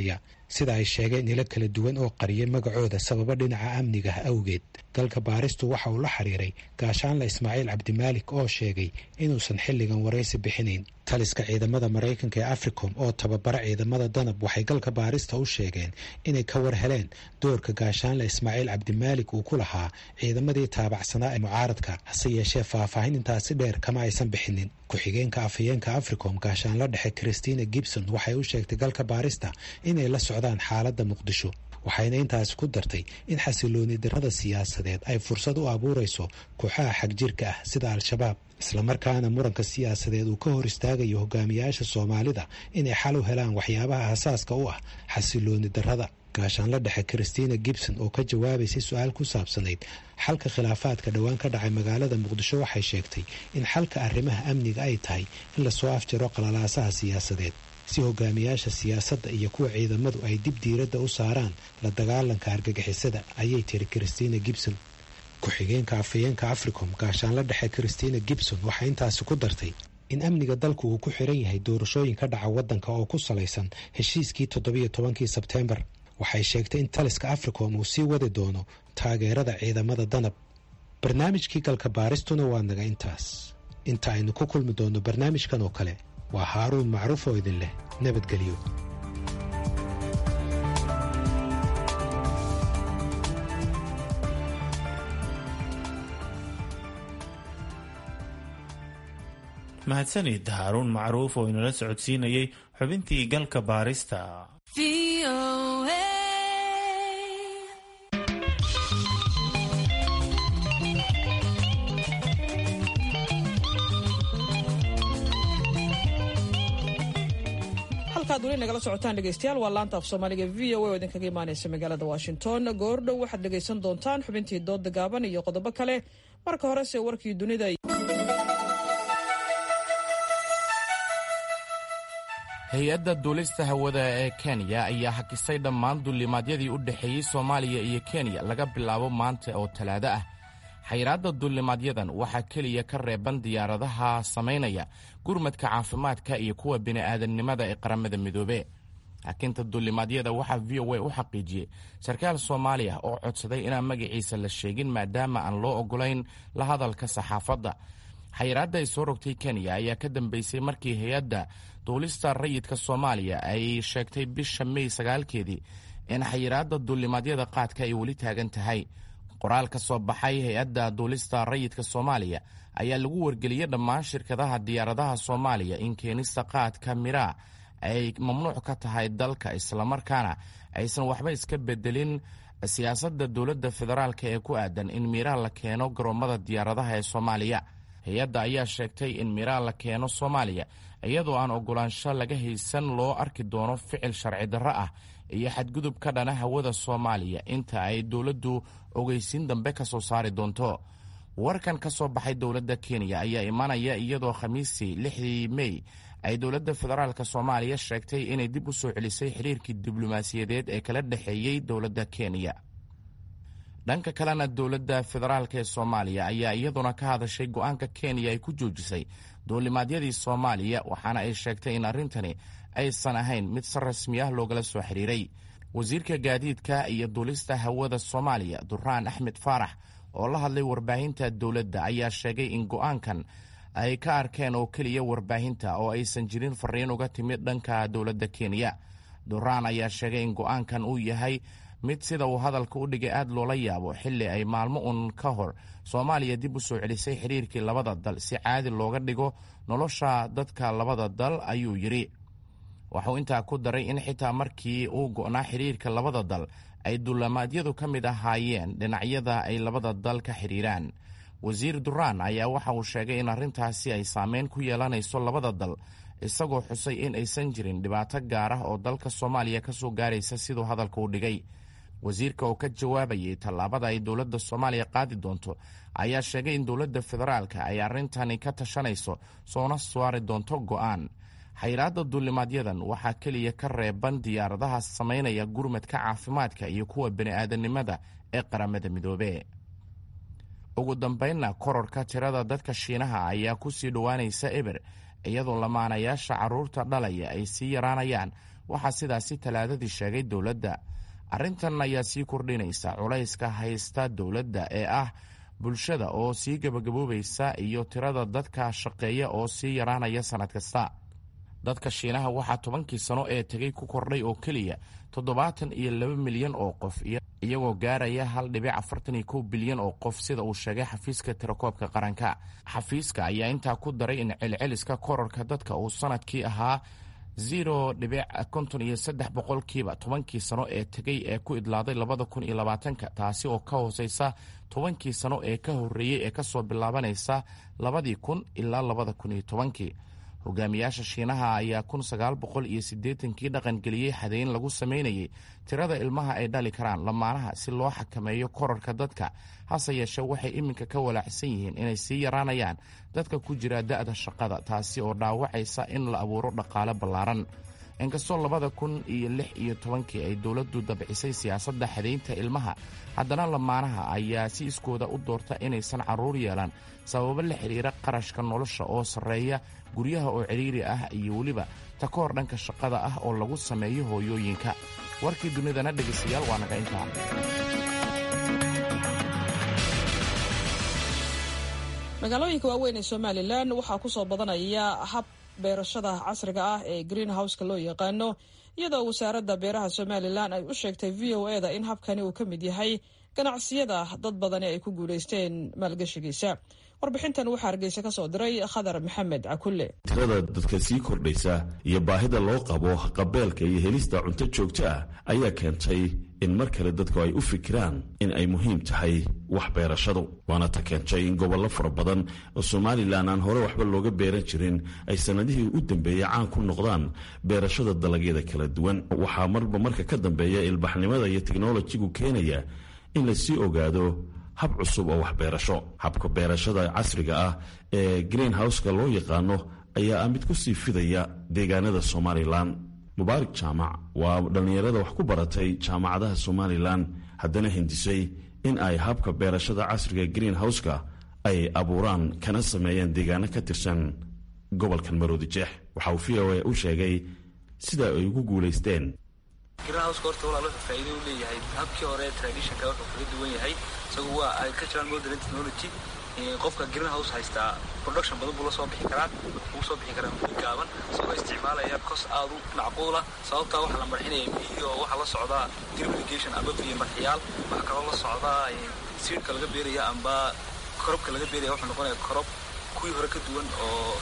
S9: sida ay sheegeen ilo kala duwan oo qariyay magacooda sababo dhinaca amniga ah awgeed galka baaristu waxa uu la xiriiray gaashaanle ismaaciil cabdimaalik oo sheegay inuusan xilligan waraysi bixinayn taliska ciidamada maraykanka ee africom oo tababara ciidamada danab waxay galka baarista u sheegeen inay ka war heleen doorka gaashaanle ismaaciil cabdimaalik uu ku lahaa ciidamadii taabacsanaa ee mucaaradka hase yeeshee faahfaahin intaasi dheer kama aysan bixinin ku-xigeenka afhayeenka africom gaashaanla dhexe christina gibson waxay u sheegtay galka baarista inay la socdaan xaaladda muqdisho waxayna intaasi ku dartay in xasilooni darrada siyaasadeed ay fursad u abuurayso kooxaha xagjirka ah sida al-shabaab islamarkaana muranka siyaasadeed uu ka hor istaagayo hogaamiyaasha soomaalida inay xal u helaan waxyaabaha asaaska u ah xasilooni darrada gaashaanla dhexe christina gibson oo ka jawaabaysay su-aal ku saabsanayd xalka khilaafaadka dhowaan ka dhacay magaalada muqdisho waxay sheegtay in xalka arrimaha amniga ay tahay in lasoo afjaro qalalaasaha siyaasadeed si hogaamiyaasha siyaasadda iyo kuwa ciidamadu ay dib diiradda u saaraan la dagaalanka argagixisada ayay tiri christina gibson ku-xigeenka afhayeenka africom gaashaanla dhexe christina gibson waxay intaasi ku dartay in amniga dalku uu ku xiran yahay doorashooyin ka dhaca waddanka oo ku salaysan heshiiskii toddobiyo tobankii sebteembar waxay sheegtay in taliska africom uu sii wadi doono taageerada ciidamada danab barnaamijkii galka baaristuna waa naga intaas inta aynu ku kulmi doonno barnaamijkan oo kale waa haaruun macruuf oo idin leh nabadgelyo
S2: mahadsanid haaruun macruuf oo inala socodsiinayay xubintii galka baarista
S1: halkaad weli nagala socotaan dhegeystayaal waa laanta af soomaaliga v o a oo idinkaga imaaneysa magaalada washington goordhow waxaad dhegeysan doontaan xubintii dooda gaaban iyo qodobo kale marka horese warkii dunida
S5: hay-adda duulista hawada ee kenya ayaa hakisay dhammaan duulimaadyadii u dhexeeyey soomaaliya iyo kenya laga bilaabo maanta oo talaado ah xayiraadda duulimaadyadan waxaa keliya ka reeban diyaaradaha samaynaya gurmadka caafimaadka iyo kuwa bini'aadamnimada ee qaramada midoobe hakinta duulimaadyada waxaa v o a u xaqiijiyey sarkaal soomaaliya oo codsaday inaan magaciisa la sheegin maadaama aan loo ogolayn la hadalka saxaafadda xayiraadda ay soo rogtay kenya ayaa ka dambeysay markii hay-adda duulista rayidka soomaaliya ay sheegtay bisha mey sagaalkeedii in xayiraadda duulimaadyada qaadka ay weli taagan tahay qoraal ka soo baxay hay-adda duulista rayidka soomaaliya ayaa lagu wargeliyey dhammaan shirkadaha diyaaradaha soomaaliya in keenista qaadka miraa ay mamnuuc ka tahay dalka islamarkaana aysan waxba iska bedelin siyaasadda dowladda federaalk ee ku aadan in miraa la keeno garoommada diyaaradaha ee soomaaliya hay-adda ayaa sheegtay in miraa la keeno soomaaliya iyadoo aan ogolaansho laga haysan loo arki doono ficil sharci darro ah iyo xadgudub ka dhana hawada soomaaliya inta ay dowladdu ogeysiin dambe ka soo saari doonto warkan ka soo baxay dowladda kenya ayaa imanaya iyadoo khamiistii lixdii mey ay dowladda federaalk soomaaliya sheegtay inay dib u soo celisay xiriirkii diblomaasiyadeed ee kala dhexeeyey dowladda kenya dhanka kalena dowladda federaalk ee soomaaliya ayaa iyaduna ka hadashay go-aanka kenya ay ku joojisay duulimaadyadii soomaaliya waxaana ay sheegtay in arrintani aysan ahayn mid si rasmi ah loogala soo xiriiray wasiirka gaadiidka iyo duulista hawada soomaaliya duraan axmed faarax oo la hadlay warbaahinta dowladda ayaa sheegay in go-aankan ay ka arkeen oo keliya warbaahinta oo aysan jirin fariin uga timid dhanka dowladda kenya duraan ayaa sheegay in go-aankan uu yahay mid sida uu hadalka u dhigay aad loola yaabo xilli ay maalmo uun ka hor soomaaliya dib u soo celisay xiriirkii labada dal si caadi looga dhigo nolosha dadka labada dal ayuu yidhi waxuu intaa ku daray in xitaa markii uu go'naa xiriirka labada dal ay duulimaadyadu ka mid ahaayeen dhinacyada ay labada dal ka xidhiiraan wasiir duraan ayaa waxa uu sheegay in arrintaasi ay saameyn ku yeelanayso labada dal isagoo xusay in aysan jirin dhibaato gaar ah oo dalka soomaaliya ka soo gaaraysa siduu hadalka u dhigay wasiirka oo ka jawaabayay tallaabada ay dowladda soomaaliya qaadi doonto ayaa sheegay in dowladda federaalka ay arrintani ka tashanayso soona saari doonto go'aan xayiraadda duulimaadyadan waxaa keliya ka reeban diyaaradaha samaynaya gurmadka caafimaadka iyo kuwa bini'aadanimada ee qaramada midoobe ugu dambaynna kororka tirada dadka shiinaha ayaa ku sii dhowaanaysa eber iyadoo lamaanayaasha carruurta dhalaya ay sii yaraanayaan waxaa sidaasi talaadadii sheegay dowladda arrintan ayaa sii kordhinaysa culayska haysta dowladda ee ah bulshada oo sii gabagaboobaysa iyo tirada dadka shaqeeya oo sii yaraanaya sannad kasta dadka shiinaha waxaa tobankii sano ee tegay ku kordhay oo keliya toddobaatan iyo laba milyan oo qof iyagoo gaaraya hal dhibic afartan iyo kow bilyan oo qof sida uu sheegay xafiiska tirakoobka qaranka xafiiska ayaa intaa ku daray in celceliska korarka dadka uu sanadkii ahaa zero dhibic konton iyo saddex boqolkiiba tobankii sano ee tegay ee ku idlaaday labada kun iyo labaatanka taasi oo ka hooseysa tobankii sano ee ka horreeyey ee kasoo bilaabanaysa labadii kun ilaa labada kun iyo tobankii hogaamiyaasha shiinaha ayaa kun sagaal boqol iyo siddeetankii dhaqangeliyey xadeyn lagu samaynayay tirada ilmaha ay dhali karaan lamaanaha si loo xakameeyo korarka dadka hase yeeshee waxay iminka ka walaacsan yihiin inay sii yaraanayaan dadka ku jira da'da shaqada taasi oo dhaawacaysa in la abuuro dhaqaale ballaaran inkastoo labada kun iyo lix iyo tobankii ay dowladdu dabcisay siyaasadda xadaynta ilmaha haddana lamaanaha ayaa si iskooda u doorta inaysan carruur yeelan sababo la xidhiira qarashka nolosha oo sarreeya guryaha oo cidhiiri ah iyo weliba takoor dhanka shaqada ah oo lagu sameeyo hooyooyinka warkii dunidana dhegaystayaal waa naga intaa
S1: magaalooyinka waaweyn ee somalilan waxaa ku soo badanaya hab beerashada casriga ah ee green houseka loo yaqaano iyadoo wasaaradda beeraha somalilan ay u sheegtay v o eda in habkani uu ka mid yahay ganacsiyada dad badani ay ku guulaysteen maalgashigiisa warbixintan waxaa hargeysa ka soo diray khadar maxamed cakulle
S13: tirada dadka sii kordhaysa iyo baahida loo qabo qabeelka iyo helista cunto joogto ah ayaa keentay in mar kale dadku ay u fikiraan in ay muhiim tahay wax beerashadu waana ta keentay in gobollo fara badan oo somalilan aan hore waxba looga beeran jirin ay sannadihii u dambeeyey caan ku noqdaan beerashada dalagyada kala duwan waxaa marba marka ka dambeeya ilbaxnimada iyo teknolojigu keenaya in lasii ogaado hab cusub oo waxbeerasho habka beerashada casriga ah ee green houseka loo yaqaano ayaa ah mid ku sii fidaya deegaanada somalilan mubaarak jaamac waa dhallinyarada wax ku baratay jaamacadaha somalilan haddana hindisay in ay habka beerashada casriga green houseka ay abuuraan kana sameeyaan deegaano ka tirsan gobolkan maroodi jeex waxa uu v o a u sheegay sida ay ugu guulaysteen
S14: greenhouseka horta walaal wuxuu faa'iido u leeyahay habkii hore traditionka wuxuu kaga duwan yahay isagu waa agricultural modern technology qofka greenhouse haystaa production badan buu la soo bixi karaa wuu soo bixi karaa muddo gaaban isagoo isticmaalaya kos aad u macquula sababtaa waxaa la marxinaya biyo waxaa la socdaa drip irrigation amba biyo marxiyaal waxaa kaloo la socdaa seedka laga beeraya amba korobka laga beeraya wuxuu noqonaya korob kuwii hore ka duwan oo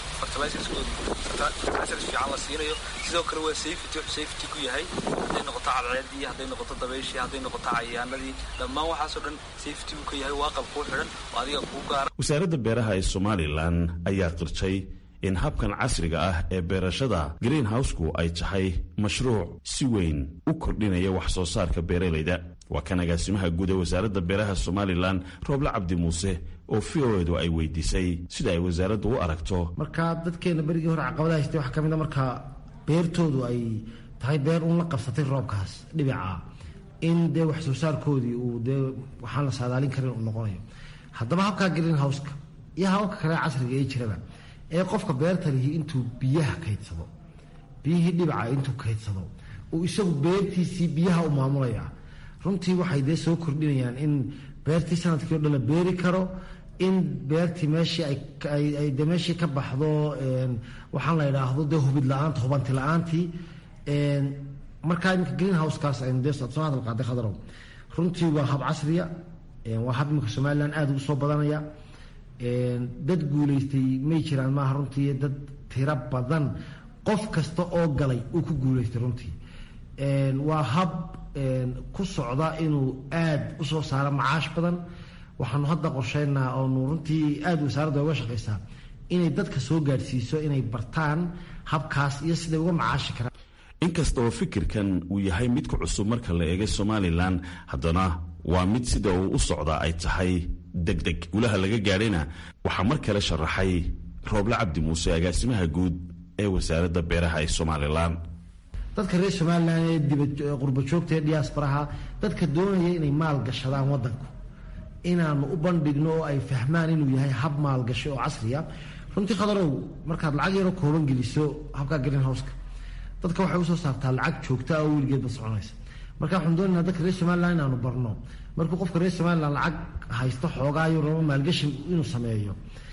S14: fertilizers fiican la siinayo sidoo kale waa safety wuxuu safety ku yahay hadday noqoto cadceedii hadday noqoto dabayshii hadday noqoto cayayaanadii dhammaan waxaasoo dhan safety buu ka yahay waa qal kuu xidhan oo adiga kuu gaara
S13: wasaaradda beeraha ee somalilan ayaa qirtay in habkan casriga ah ee beerashada green houseku ay tahay mashruuc si weyn u kordhinaya wax soo saarka beeralayda waa kan agaasimaha guud ee wasaaradda beeraha somalilan rooble cabdi muuse oo v o edu ay weydiisay sida ay wasaaraddu u aragto
S15: marka dadkeena berigii hore caqabada haystay waxaa ka mid a marka beertoodu ay tahay beer uun la qabsatay roobkaas dhibica in dee wax soo saarkoodii uu dee waxaan la saadaalin karin uu noqonayo haddaba habkaa green houseka iyo hababka kale casriga ee jiraba ee qofka beerta lihi intuu biyaha kaydsado biyihii dhibica intuu kaydsado uu isagu beertiisii biyaha u maamulaya runtii waxay dee soo kordhinayaan in beertii sanadkii o dhan la beeri karo in beertii meeshii ay de meeshii ka baxdo waxaan la idhaahdo dee hubid la-aanta hubanti la-aantii markaa iminka green housekaas aynu dee soo hadal qaaday khadarow runtii waa hab casriya waa hab iminka somalilan aada ugu soo badanaya dad guulaystay may jiraan maaha runtii dad tiro badan qof kasta oo galay uu ku guulaystay runtii waa hab ku socda inuu aada usoo saaro macaash badan waxaanu hadda qorsheynaa oonu runtii aada wasaaradda uga shaqaysaa inay dadka soo gaadhsiiso inay bartaan habkaas iyo siday uga macaashi karaan
S13: inkasta oo fikirkan uu yahay mid ku cusub marka la eegay somalilan haddana waa mid sida uu u socdaa ay tahay deg deg gulaha laga gaadhayna waxaa mar kale sharaxay rooble cabdi muuse agaasimaha guud ee wasaaradda beeraha ee somalilan
S15: dadka reer somalilan ee dibad qurba joogta ee diyaasbaraha dadka doonaya inay maal gashadaan wadanku inaanu u bandhigno oo ay fahmaan inuu yahay hab maalgasho oo casriya runtii khadarow markaad lacag yaro kooban geliso habka green houseka dadka waxay usoo saartaa lacag joogta oo weligeedba soconaysa marka waxaan doonaynaa dadka reer somaliland inaanu barno markuu qofka reer somaliland lacag haysto xoogaayo rabo maalgashi inuu sameeyo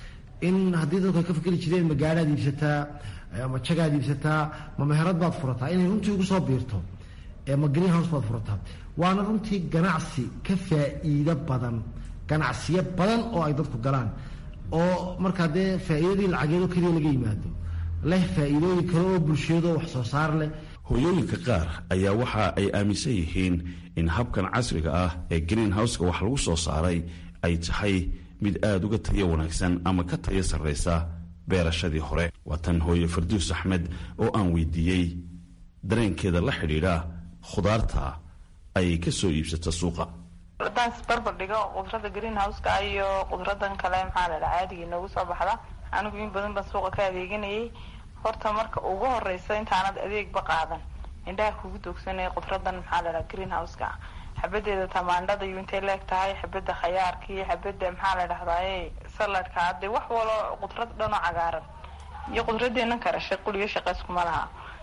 S15: in haddii dadku ay ka fikri jireen ma gaadhaad iibsataa ma jagaad iibsataa ma meherad baad furataa inay runtii ugu soo biirto ma green house baad furataa waana runtii ganacsi ka faa'iido badan ganacsiyo badan oo ay dadku galaan oo markaa dee faa'iidadii lacageedoo keliya laga yimaado leh faa'iidooyin kale oo bulshiyadoo wax soo saar leh
S13: hooyooyinka qaar ayaa waxa ay aaminsan yihiin in habkan casriga ah ee green houseka wax lagu soo saaray ay tahay mid aada uga tayo wanaagsan ama ka tayo sarraysa beerashadii hore waa tan hooye farduus axmed oo aan weydiiyey dareenkeeda la xidhiidha khudaarta ay ka soo iibsata suuqa
S16: haddaan isbarbar dhigo qudrada green houseka iyo qudradan kale maxaa la dhaha caadiga inoogu soo baxda anigu in badan baan suuqa ka adeeganayay horta marka ugu horeysa intaanad adeegba qaadan indhaha kugu doogsanaya qudradan maxaa la dhaha green houseka xabadeeda tamaandhada iyo intay leeg tahay xabada khayaarka iyo xabada maxaa la dhahdaye saladka hadee wax walo qudrad dhanoo cagaaran iyo qudradeena kale shaquliyo shaqeyskuma laha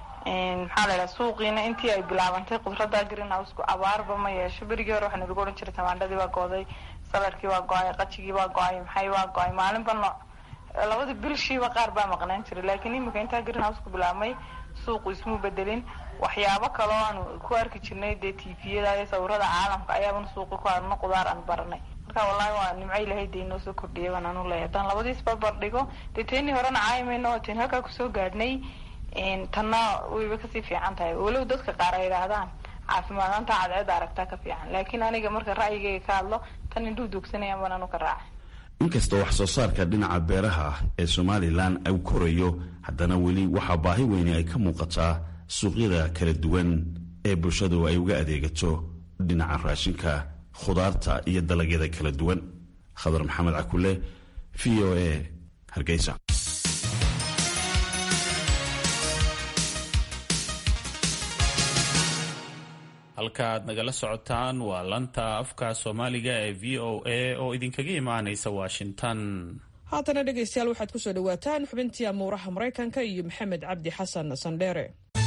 S16: maxaa la dhaha suuqiina intii ay bilaabantay qudrada green houseka abaarba ma yeesho berigii hore waxaa lagu ohan jiray tamaandhadii waa gooday saladkii waa go-ay qajigii waa go-ay maxay waa go-ay maalinba no labada bilshiiba qaar baa maqnaan jiray laakiin imika intaa green houseka bilaabmay suuqu ismuu bedelin waxyaabo kaloo aanu ku arki jirnay dee tviyada iyo sawirada caalamka ayaabana suuqi ku arno qudaar aan baranay marka wallaahi waa nimco ilahay dee inoo soo kordhiyay baan anu leeyahay haddaan labadiis barbar dhigo dee teenii horena caayimayno oo teen halkaa kusoo gaadhnay tanna wayba kasii fiican tahay walow dadka qaar ay idhaahdaan caafimaadaanta cadceeda aragtaa ka fiican laakiin aniga marka ra'yigayga ka hadlo tan indhuu doogsanayaan baan anu ka raacay
S13: inkastoo wax soo saarka dhinaca beeraha ee somalilan uu korayo haddana weli waxaa baahi weyne ay ka muuqataa suuqyada kala duwan ee bulshadu ay uga adeegato dhinaca raashinka khudaarta iyo dalagyada kala duwan khadar maxamed cakule v o a hargeysa
S2: halka aad nagala socotaan waa lanta afka soomaaliga ee v o a oo idinkaga imaanaysa washington
S1: haatana dhegaystayaal waxaad ku soo dhowaataan xubintii amuuraha maraykanka iyo maxamed cabdi xasan sandheere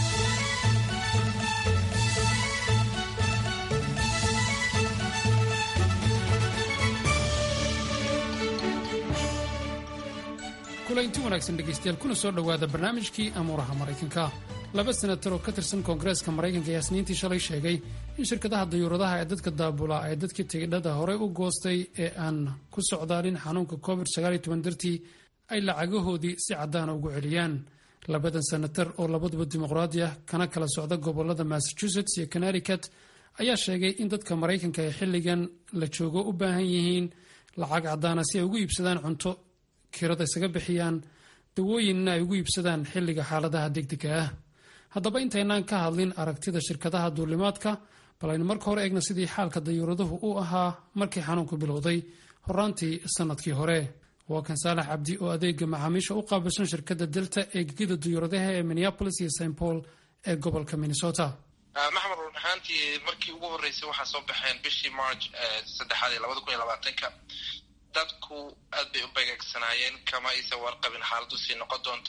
S17: kulanti wanaagsan dhegaystayaal kuna soo dhowaada barnaamijkii amuuraha maraykanka laba senatar oo ka tirsan koongareeska maraykanka ayaa isniintii shalay sheegay in shirkadaha dayuuradaha ee dadka daabula ay dadkii tigidhada horey u goostay ee aan ku socdaalin xanuunka covid dartii ay lacagahoodii si caddaana ugu celiyaan labadan senatar oo labaduba dimuqraadi ah kana kala socda gobolada massachusetts iyo connecticut ayaa sheegay in dadka maraykanka ee xilligan la joogo u baahan yihiin lacag caddaana si ay ugu iibsadaan cunto kirada isaga bixiyaan dawooyinna ay ugu iibsadaan xilliga xaaladaha degdega ah haddaba intaynaan ka hadlin aragtida shirkadaha duulimaadka bal aynu marka hore eegna sidii xaalka dayuuraduhu u ahaa markii xanuunku bilowday horaantii sanadkii hore waa kan saalax cabdi oo adeega macaamiisha u qaabilsan shirkadda delta ee gegida dayuuradaha ee minneapolis iyo st paul ee gobolka minnesota
S18: maxmed run ahaantii markii ugu horreysay waxaa soo baxeen bishii march saddexaad ee labada kun iyo labaatanka dadku aad bay u begeegsanaayeen kama aysan warqabin xaaladdu sii noqon doonto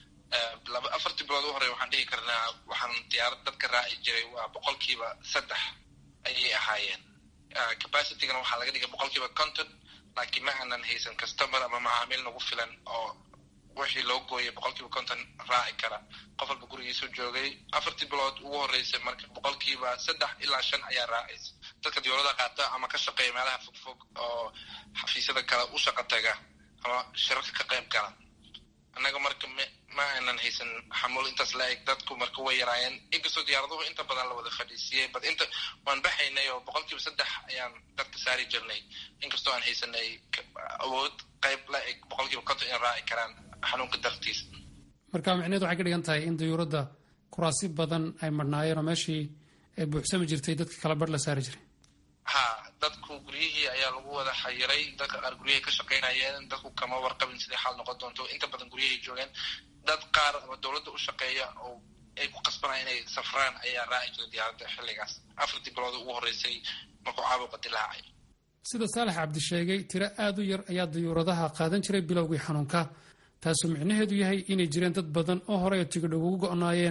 S18: afartii bilood u horey waxaan dhihi karnaa waxaan diyaarad dadka raaci jiray waa boqolkiiba saddex ayay ahaayeen capacitygana waxaa laga dhigay boqolkiiba conton laakiin ma aanan haysan customer ama macaamiil nagu filan oo wixii loo gooyay boqolkiiba conton raaci kara qof walba gurigiisu joogay afartii bilood ugu horreysay marka boqolkiiba saddex ilaa shan ayaa raacaysa dadka diyaalada qaata ama ka shaqeeya meelaha fogfog oo xafiisyada kale u shaqa taga ama shirarka ka qayb gala annaga marka ma aanan haysan xamuul intaas la-eg dadku marka way yaraayeen inkastoo diyaaraduhu inta badan la wada fadhiisiiyey bad inta waan baxaynay oo boqolkiiba saddex ayaan dadka saari jirnay inkastoo aan haysanay awood qayb la-eg boqolkiiba konton in raaci karaan xanuunka dartiisa
S17: marka micneed waxay ka dhigan tahay in dayuuradda kuraasi badan ay marhnaayeen oo meeshii ay buuxsami jirtay dadka kala barh la saari jiray
S18: ha dadku guryihii ayaa lagu wada xayiray dadka qaar guryahay ka shaqaynayeen dadku kama warqabin sidai xaal noqon doonto inta badan guryahay joogeen dad qaar ama dowladda u shaqeeya oo ay ku qasbanaya inay safraan ayaa raaci jiray diyaaradda xilligaas afartii bilood ugu horreysay markuu caabuqa dilaacay
S17: sida saalax cabdi sheegay tiro aad u yar ayaa dayuuradaha qaadan jiray bilowgii xanuunka taasoo micnaheedu yahay inay jireen dad badan oo horey oo tigidh ugu go'naayeen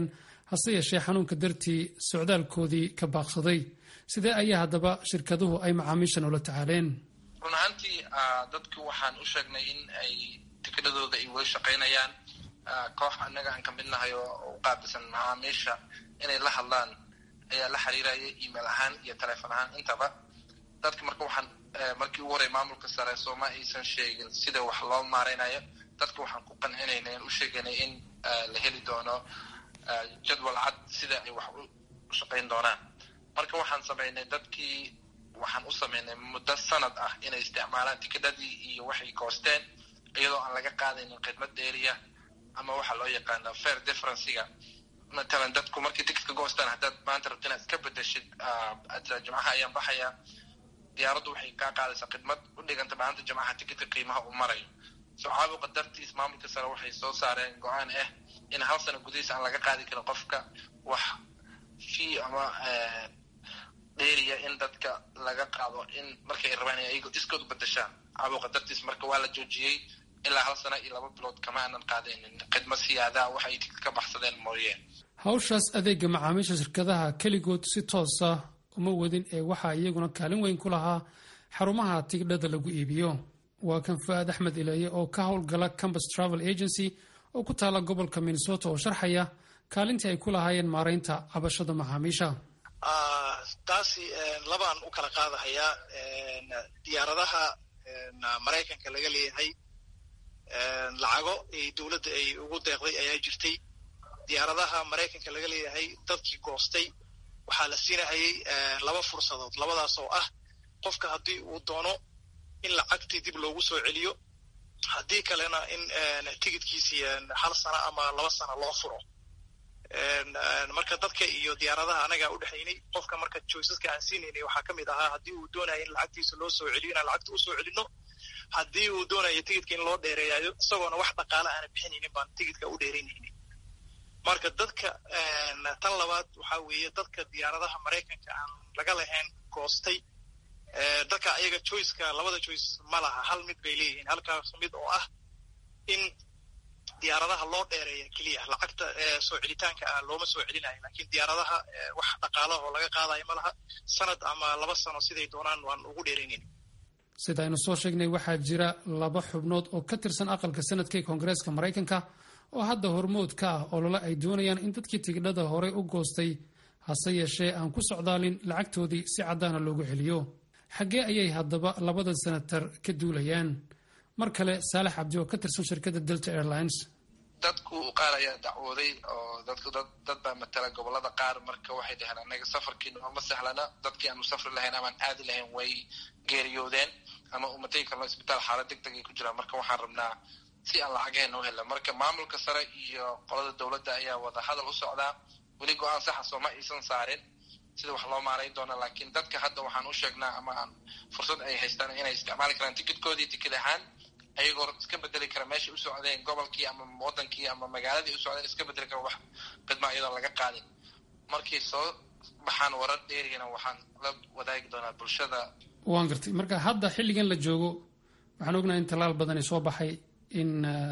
S17: hase yeeshee xanuunka dartii socdaalkoodii ka baaqsaday sidee ayaa haddaba shirkaduhu ay macaamiishan ula tacaaleen
S18: run ahaantii dadku waxaan u sheegnay in ay tikidhadooda ay weli shaqaynayaan koox annaga aan ka mid nahay oo u qaabilsan macaamiisha inay la hadlaan ayaa la xiriiraya email ahaan iyo taleefon ahaan intaba dadka marka waxaan markii ugu horey maamulka sare sooma aysan sheegin sida wax loo maareynayo dadka waxaan ku qancinayna in u sheeganay in la heli doono jadwal cad sida ay wax u shaqayn doonaan marka waxaan samaynay dadkii waxaan u samaynay muddo sanad ah inay isticmaalaan tikidhadii iyo waxay koosteen iyadoo aan laga qaadaynin khidmad dheeriya ama waxa loo yaqaano fair differencega matalan dadku markay tikitka goostaan haddaad maanta rabto inaad iska bedeshid jimcaha ayaan baxaya diyaaraddu waxay kaa qaadaysaa khidmad u dhiganta maanta jimcaha tikitka qiimaha uu marayo so caabuqa dartiis maamulka sare waxay soo saareen go-aan ah in hal sano gudihiis aan laga qaadi karin qofka wax fee ama dheeriya in dadka laga qaado in markay rabaan in ayago iskood bedeshaan caabuqa dartiis marka waa la joojiyey ilaa hal sano iyo laba bilood kama aanan qaadaynin khidmad siyaadaa wax ay tikid ka baxsadeen mooyeen
S17: hawshaas adeega macaamiisha shirkadaha keligood si toosa uma wadin ee waxaa iyaguna kaalin weyn ku lahaa xarumaha tigidhada lagu iibiyo waa kan fu-aad axmed ileeye oo ka howlgala campus travel agency oo ku taala gobolka minnesota oo sharxaya kaalintii ay ku lahaayeen maaraynta cabashada macaamiisha
S19: taasi labaan u kala qaadahayaa diyaaradaha maraykanka laga leeyahay lacago ay dowladda ay ugu deeqday ayaa jirtay diyaaradaha maraykanka laga leeyahay dadkii goostay waxaa la siinahayay laba fursadood labadaas oo ah qofka haddii uu doono in lacagtii dib loogu soo celiyo haddii kalena in tigidkiisii hal sano ama laba sano loo furo marka dadka iyo diyaaradaha anagaa u dhexaynay qofka marka joysaska aan siinaynay waxaa ka mid ahaa haddii uu doonaya in lacagtiisa loo soo celiyo inaan lacagta usoo celino haddii uu doonayo tigidka in loo dheereeyayo isagoona wax dhaqaala aana bixinaynin baan tigidka u dheeraynaynin marka dadka tan labaad waxaa weeye dadka diyaaradaha maraykanka aan laga lahayn goostay dadka ayaga joyceka labada joyce ma laha hal mid bay leeyihiin halkaas mid oo ah in diyaaradaha loo dheereeya keliya lacagta soo celitaanka ah looma soo celinayo lakiin diyaaradaha wax dhaqaalaha oo laga qaadayo ma laha sanad ama laba sano siday doonaan waan ugu dheeraynayn
S17: sida aynu soo sheegnay waxaa jira laba xubnood oo ka tirsan aqalka sanadka ee koongareeska maraykanka oo hadda hormood ka ah olole ay doonayaan in dadkii tigidhada horey u goostay hase yeeshee aan ku socdaalin lacagtoodii si caddaana loogu celiyo xaggee ayay haddaba labada senatar ka duulayaan mar kale saalax cabdi oo ka tirsan shirkadda delta airlines
S18: dadku qaar ayaa dacwooday oo dadku dad dad baa matala gobolada qaar marka waxay dhaheen anaga safarkii nooma sahlana dadkii aanu safri lahayn amaan aadi lahayn way geeriyoodeen ama umatagi karno isbitaal xaalad deg deg ay ku jiraan marka waxaan rabnaa si aan lacagheena u helna marka maamulka sare iyo qolada dowladda ayaa wada hadal u socdaa weli go-aan saxa sooma aysan saarin sida wax loo maarayn doona laakiin dadka hadda waxaan u sheegnaa ama aan fursad ay haystaan inay isticmaali karaan tikidkoodii tikid ahaan ayagoo iska bedeli kara meeshay u socdeen gobolkii ama wadankii ama magaaladii u socdeen iska bedeli kara wax khidma iyadoon laga qaadin markay soo baxaan warar dheerigana waxaan la wadaagi doonaa bulshada
S17: waan gartay marka hadda xilligan la joogo waxaan ognahay in tallaal badani soo baxay in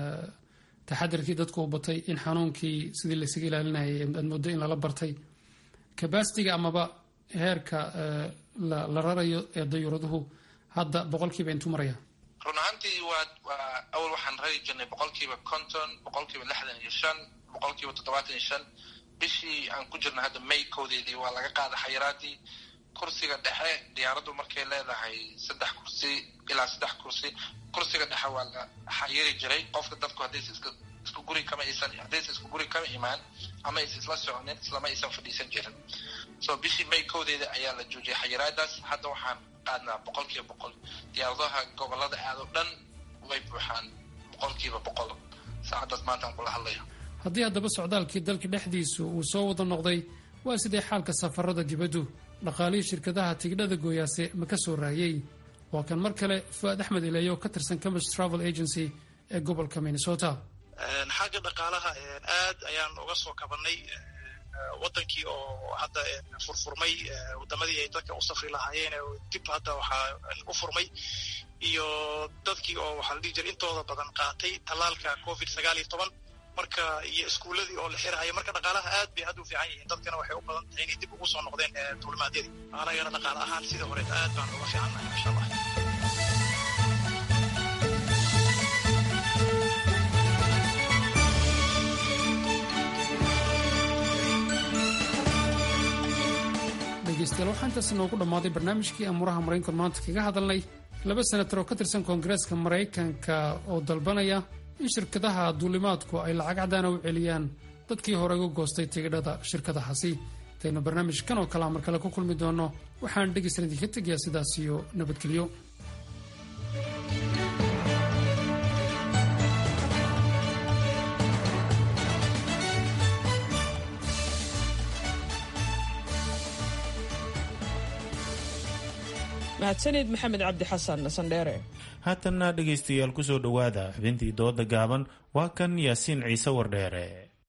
S17: taxadirkii dadku u batay in xanuunkii sidii laysaga ilaalinayay aad moodo in lala bartay kabasitiga amaba heerka la rarayo ee dayuuraduhu hadda boqolkiiba intuu maraya
S18: run ahaantii waa waa awal waxaan rari jirnay boqolkiiba konton boqolkiiba lixdan iyo shan boqolkiiba toddobaatan iyo shan bishii aan ku jirna hadda may kowdeedii waa laga qaada xayiraadii kursiga dhexe diyaaraddu markay leedahay saddex kursi ilaa saddex kursi kursiga dhexe waa la xayiri jiray qofka dadku haddaysa iska isku guri kama aysan haddaysa isku guri kama imaan ama aysa isla soconin islama aysan fadhiisan jirin so bishii may kowdeeda ayaa la joojiyay xayiraadaas hadda waxaan qaadnaa boqolkiiba boqol diyaaradaha gobolada aad oo dhan way buuxaan boqolkiiba boqol saacaddaas maantaan kula hadlaya
S17: haddii haddaba socdaalkii dalka dhexdiisu uu soo wada noqday waa sidee xaalka safarada dibaddu dhaqaalihii shirkadaha tigidhada gooyaase ma ka soo raayey waa kan mar kale fu-aad axmed ileeye oo ka tirsan campus travel agency ee gobolka minnesota
S19: xagga dhaqaalaha aad ayaan uga soo kabanay wadankii oo hadda furfurmay wadamadii ay dadka u safri lahaayeen dib hadda waxaa u furmay iyo dadkii oo waxaa la dhihi jiray intooda badan qaatay tallaalka covid sagaal iyo toban marka iyo iskuuladii oo la xirhayo marka dhaqaalaha aad bay hadda u fiican yihiin dadkana waxay u badan tahay inay dib ugu soo noqdeen duulimaadyadii anagana dhaqaale ahaan sidii horeet aad baan uga fiicannahay insha allah
S17: dhegeystayaal waxaa intaas inoogu dhammaaday barnaamijkii amuuraha maraykanku maanta kaga hadalnay laba senatar oo ka tirsan koongareeska maraykanka oo dalbanaya in shirkadaha duulimaadku ay lacag caddaana u celiyaan dadkii hore uga goostay tigidhada shirkadahaasi intaynu barnaamijkan oo kalea mar kale ku kulmi doonno waxaan dhegaysan idinka tegayaa sidaas iyo nabadgelyo
S1: mahadsanid maxamed cabdi xasan sandheere
S2: haatanna dhegaystayaal ku soo dhowaada xubintii dooda gaaban waa kan yaasiin ciise wardheere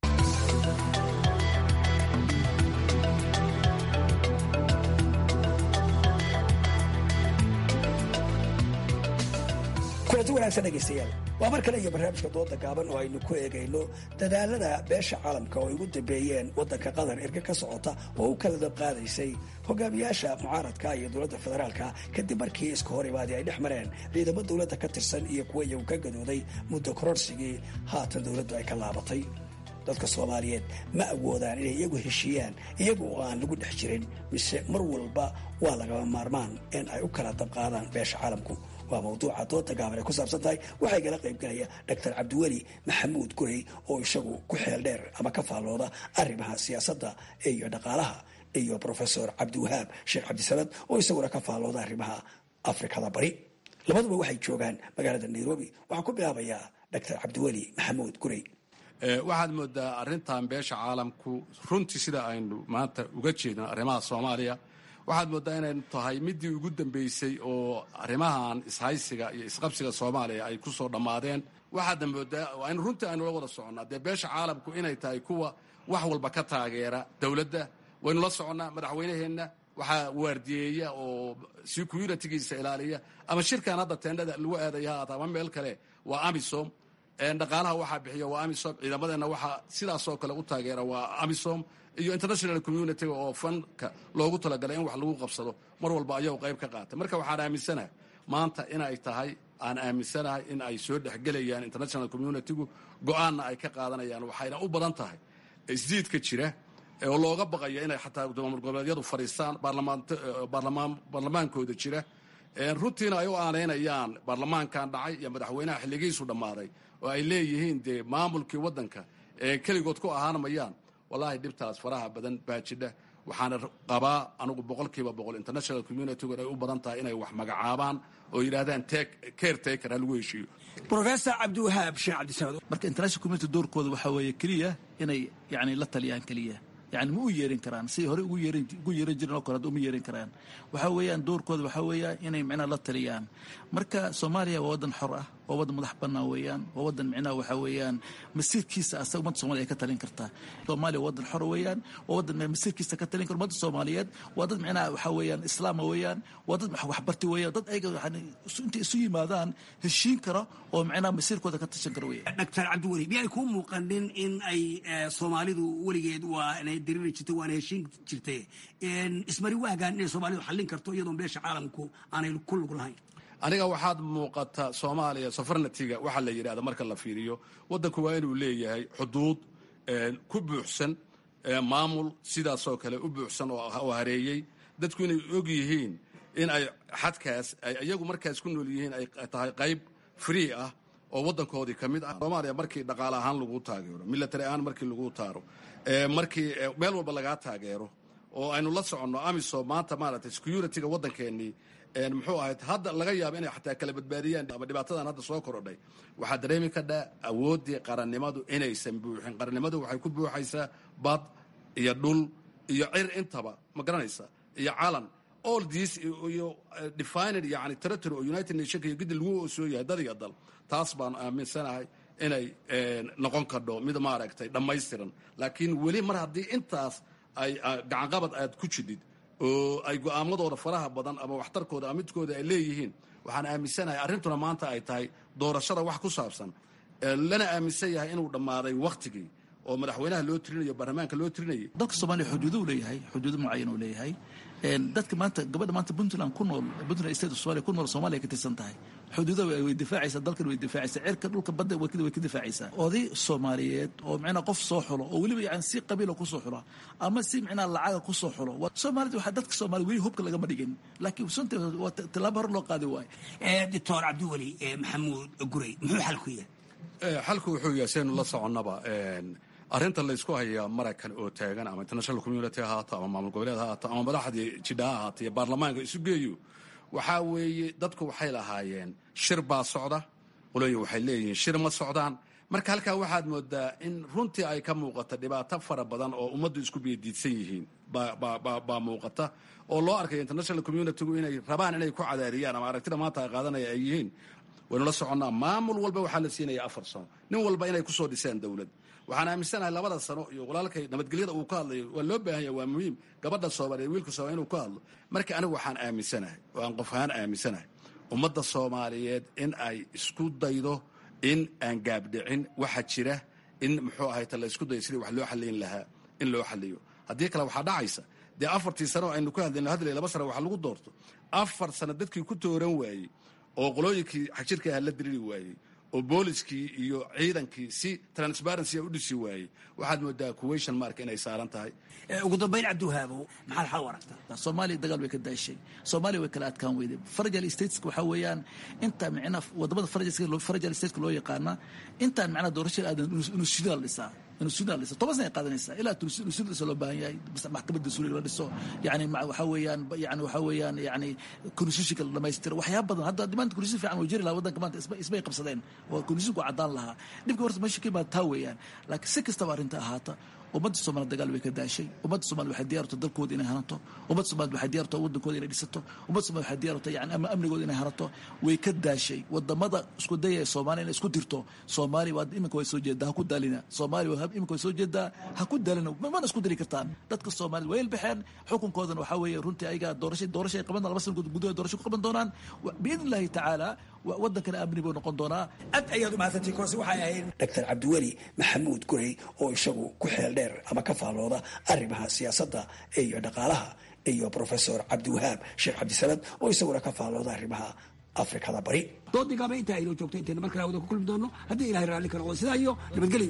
S6: kulanti wanaagsan dhegaystayaal waa mar kale iyo barnaamijka dooda gaaban oo aynu ku eegayno dadaalada beesha caalamka oo ay ugu dambeeyeen waddanka qatar erga ka socota oo u kala dabqaadaysay hogaamiyaasha mucaaradka iyo dowladda federaalka kadib markii iska hor imaadii ay dhex mareen ciidamo dowladda ka tirsan iyo kuwa iyagu ka gadooday muddo kororsigii haatan dowladdu ay ka laabatay dadka soomaaliyeed ma awoodaan inay iyagu heshiiyaan iyagu oo aan lagu dhex jirin mise mar walba waa lagama maarmaan in ay u kala dabqaadaan beesha caalamku waa mawduuca dooda gaaban ay ku saabsan tahay waxaa igala qaybgalaya doctor cabdiweli maxamuud gurey oo isagu ku xeel dheer ama ka faallooda arrimaha siyaasadda iyo dhaqaalaha iyo profesor cabdiwahaab sheekh cabdisamad oo isaguna ka faallooda arrimaha afrikada bari labaduba waxay joogaan magaalada nairobi waxaan ku bilaabayaa doctor cabdiweli maxamuud gurey
S20: waxaad moodaa arrintan beesha caalamku runtii sida aynu maanta uga jeedno arrimaha soomaaliya waxaad moodaa inay tahay midii ugu dambeysay oo arrimahan ishaysiga iyo isqabsiga soomaaliya ay ku soo dhammaadeen waxaadna moodaa aynu runtii aynula wada soconnaa dee beesha caalamku inay tahay kuwa wax walba ka taageera dowladda waynu la soconnaa madaxweynaheenna waxaa waardiyeeya oo securitigiisa ilaaliya ama shirkan hadda teendhada lagu aadaya ha aata ama meel kale waa amisom dhaqaalaha waxaa bixiya waa amisom ciidamadeenna waxaa sidaasoo kale u taageera waa amisom iyo international communitiga oo fanka loogu talagalay in wax lagu qabsado mar walba ayagu qayb ka qaatay marka waxaan aaminsanahay maanta inay tahay aan aaminsanahay in ay soo dhexgelayaan international communitigu go-aanna ay ka qaadanayaan waxayna u badan tahay isdiidka jira oo looga baqayo inay xataa maamul goboleedyadu fadhiistaan baarlamaankooda jira runtiina ay u aanaynayaan baarlamaankan dhacay iyo madaxweynaha xilligiisu dhammaaday oo ay leeyihiin dee maamulkii waddanka ee keligood ku ahaanamayaan wallaahi dhibtaas faraha badan baa jidha waxaana qabaa anugu boqolkiiba boqol international communitigu ay u badan tahay inay wax magacaabaan oo yidhaahdaan care taker ha lagu heshiiyo
S6: professor cabdiwahaab sheekh cabdisamad
S21: marka international community doorkooda waxaa weeye keliya inay yani la taliyaan keliya yani ma u yeerin karaan siday hore ugu yeerin ugu yeeran jiren oo kale hadda uma yeerin karaan waxaa weeyaan doorkooda waxaa weeya inay micnaha la taliyaan marka soomaaliya waa waddan xor ah waa waddan madax bannaan weeyaan waa waddan micnaha waxaa weeyaan masiirkiisa asaga ummadda soomaliya ay ka talin kartaa soomaaliya waa waddan xor weeyaan waa waddan masiirkiisa ka talin kara ummadda soomaaliyeed waa dad micnaha waxaa weeyaan islaama weeyaan waa dad waxbarti weeyaan dad ayaga yani intay isu yimaadaan heshiin kara oo micnaha masiirkooda ka tashan kara weeyaan
S6: doctor cabdiweli miyay kuu muuqanin in ay soomaalidu weligeed waa inay diriri jirtay waana heshiin jirtay ismari waagaan inay soomaalidu xallin karto iyadoon beesha caalamku aanay ku lug lahayn
S20: aniga waxaad muuqata soomaaliya sofarnatiga waxaa la yidhahda marka la fiiriyo waddanku waa inuu leeyahay xuduud ku buuxsan maamul sidaasoo kale u buuxsan oo hareeyey dadku inay og yihiin in ay xadkaas ay iyagu markaas ku nool yihiin ay tahay qayb free ah oo waddankoodii ka mid ah soomaaliya markii dhaqaale ahaan lagu taageero military ahaan markii lagu taaro markii meel walba lagaa taageero oo aynu la soconno amisom maanta maaragtay securityga waddankeennii muxuu ahayd hadda laga yaaba inay xataa kala badbaadiyaan ama dhibaatadan hadda soo korodhay waxaa dareemi kadhaa awooddii qarannimadu inaysan buuxin qarannimadu waxay ku buuxaysaa bad iyo dhul iyo cir intaba ma garanaysa iyo calan all this iyo defined yani territory oo united nationka iyo gidi lagu soo yahay dad iyo dal taas baan aaminsanahay inay noqon kadho mid maaragtay dhammaystiran laakiin weli mar haddii intaas ay gacanqabad aad ku jidid oo ay go'aamadooda faraha badan ama waxtarkooda ama midkooda ay leeyihiin waxaan aaminsanahay arrintuna maanta ay tahay doorashada wax ku saabsan lana aaminsan yahay inuu dhammaaday wakhtigii oo madaxweynaha loo tirinayo baarlamaanka loo tirinayay
S21: dalka soomaaliya xuduudu leeyahay xuduudo mucayan uu leeyahay dadka maanta gabadha maanta puntland ku nool puntland state of somalia ku nool soomaaliya ka tirsan tahay xuduuda way difaacaysaa dalkan way difaacaysaa cirka dhulka badda way ka difaacaysaa oday soomaaliyeed oo micnaa qof soo xulo oo weliba yani si qabiila kusoo xulo ama si micnaa lacaga kusoo xulo soomaalida waxaa dadka soomaaliya weli hubka lagama dhigin laakiin sunta waa tallaabo hor loo qaadi waayo
S6: doctor cabdiweli maxamuud gurey muxuu xal ku yahay
S20: xalku wuxuu yahay saynu la soconnaba arrinta laysku hayaa maraykan oo taagan ama international community ha ahaato ama maamul goboleed ha ahaato ama madaxdii jidha ha ahaato iyo baarlamaanka isu geeyo waxaa weeye dadku waxay lahaayeen shir baa socda qolooyin waxay leeyihiin shir ma socdaan marka halkaa waxaad moodaa in runtii ay ka muuqata dhibaato fara badan oo ummaddu isku biyadiidsan yihiin baa muuqata oo loo arkaya international communitygu inay rabaan inay ku cadaariyaan ama aragtida maanta ay qaadanaya ay yihiin waynu la soconnaa maamul walba waxaa la siinaya afar sano nin walba inay kusoo dhiseen dowlad waxaan aaminsanahay labada sano iyo walaalkay nabadgelyada uu ka hadlayo waa loo baahan yahay waa muhiim gabadha soomaaliya wiilka soomaaliya inuu ka hadlo marka anigu waxaan aaminsanahay oo aan qof ahaan aaminsanahay ummadda soomaaliyeed in ay isku daydo in aan gaabdhicin waxa jira in muxuu ahayta la isku dayo sidii wax loo xaliyin lahaa in loo xaliyo haddii kale waxaa dhacaysa dee afartii sano aynu ku hadlayno hadlay laba sano waxa lagu doorto afar sano dadkii ku tooran waayey oo qolooyinkii xajirka aha la diriri waayey oo booliskii iyo ciidankii si transparency u dhisi waayey waxaad moodaa kuwation mark inay saaran tahay
S6: ugu dambayn cabdiwahaabow maxaad xal u aragtaa
S21: soomaaliya dagaal way ka daashay soomaaliya way kala adkaan weyday farajal stateska waxaa weeyaan inta micnaa wadamada farajal stateska loo yaqaana intaan micnaa doorashada aadan inuu shidaa la dhisaa inuu suudaan dhiso toban sana ay qaadanaysaa ilaa suud dhiso loo baahan yahay maxkamadda suuriga la dhiso yani waxaa weeyaan yani waxaa weeyaan yani konstitutionka la dhamaystiro waxyaaba badan hadda maanta konstitution fiican oo jiri lahaa waddanka maanta isbay qabsadeen oo konstitutionku caddaan lahaa dhibka horta meesha ka imaada taa weeyaan laakiin si kastaba arrinta ahaata ummadda soomaliya dagaal way ka daashay ummadda soomaliya waxay diyaarto dalkooda inay hanato ummadda soomaliya waxay diyaarto waddankooda inay dhisato ummadda soomaliya waxay diyaarto yani amnigooda inay hanato way ka daashay wadamada isku daya ee soomaaliya inay isku dirto soomaaliya waa iminka way soo jeedaa ha ku daalina soomaaliya iminka way soo jeedaa ha ku daalina mana isku diri kartaan dadka soomaaliyad way ilbaxeen xukunkoodana waxaa weeye runtii ayaga doorasha doorasha ay qaban laba sana gudahood doorasho ku qaban doonaan biidn illahi tacaala waddankana amni buu noqon doonaa
S6: aad ayaad umahadsantay koose waxay ahayd doctor cabdiweli maxamuud gurey oo isagu ku xeel dheer ama ka faallooda arrimaha siyaasadda iyo dhaqaalaha iyo professor cabdiwahaab sheekh cabdisamad oo isaguna ka faallooda arrimaha afrikada bari doodii gaaba intaa aynoo joogto intayna mar kale wada ku kulmi doono haddii ilahay raalli ka noqdo sidaa iyo nabadgelyo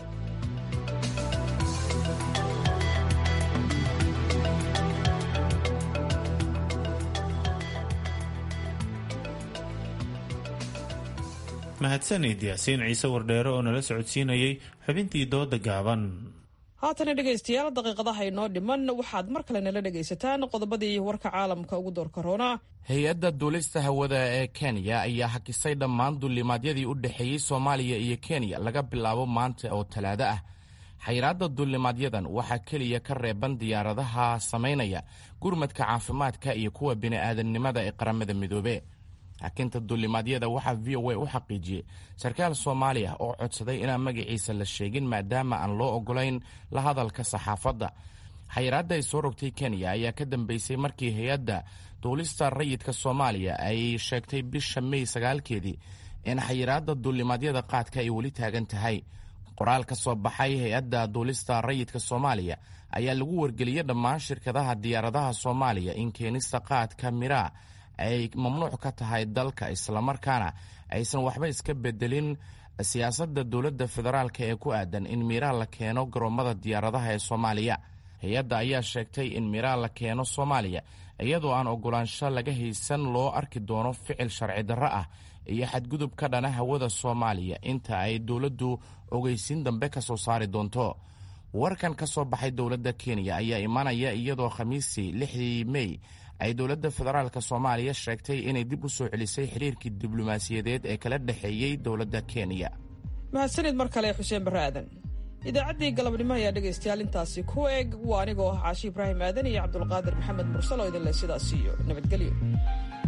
S2: mahadsanid yaasiin ciise wardheere oo nala socodsiinayay xubintii dooda gaaban
S1: haatana dhegaystayaal daqiiqadaha inoo dhiman waxaad mar kale nala dhegaysataan qodobadii warka caalamka ugu door karoona
S5: hay-adda duulista hawada ee kenya ayaa hakisay dhammaan duulimaadyadii u dhexeeyey soomaaliya iyo kenya laga bilaabo maanta oo talaado ah xayiraadda duulimaadyadan waxaa keliya ka reeban diyaaradaha samaynaya gurmadka caafimaadka iyo kuwa bini'aadamnimada ee qaramada midoobe hakinta duulimaadyada waxaa v o a u xaqiijiyey sarkaal soomaali ah oo codsaday inaan magaciisa la sheegin maadaama aan loo ogolayn la hadalka saxaafadda xayiraadda ay soo rogtay kenya ayaa ka dambeysay markii hay-adda duulista rayidka soomaaliya ay sheegtay bisha mey sagaalkeedii in xayiraadda duulimaadyada qaadka ay weli taagan tahay qoraal ka soo baxay hay-adda duulista rayidka soomaaliya ayaa lagu wargeliyey dhammaan shirkadaha diyaaradaha soomaaliya in keenista qaadka miraa ay mamnuuc ka tahay dalka islamarkaana aysan waxba iska bedelin siyaasadda dowladda federaalk ee ku aadan in miraa la keeno garoomada diyaaradaha ee soomaaliya hay-adda ayaa sheegtay in miraa la keeno soomaaliya iyadoo aan ogolaansho laga haysan loo arki doono ficil sharci darro ah iyo xadgudub ka dhana hawada soomaaliya inta ay dowladdu ogeysiin dambe ka soo saari doonto warkan ka soo baxay dowladda kenya ayaa imanaya iyadoo khamiistii lixdii mey ay dowladda federaalk soomaaliya sheegtay inay dib u soo celisay xiriirkii diblomaasiyadeed ee kala dhexeeyey dowladda kenya
S1: mahadsanid mar kale xuseen barre aadan idaacaddii galabnimo ayaa dhegaystayaal intaasi ku eg waa anigoo ah caashi ibraahim aadan iyo cabdulqaadir maxamed mursal oo idinleh sidaas iyo nabadgelyo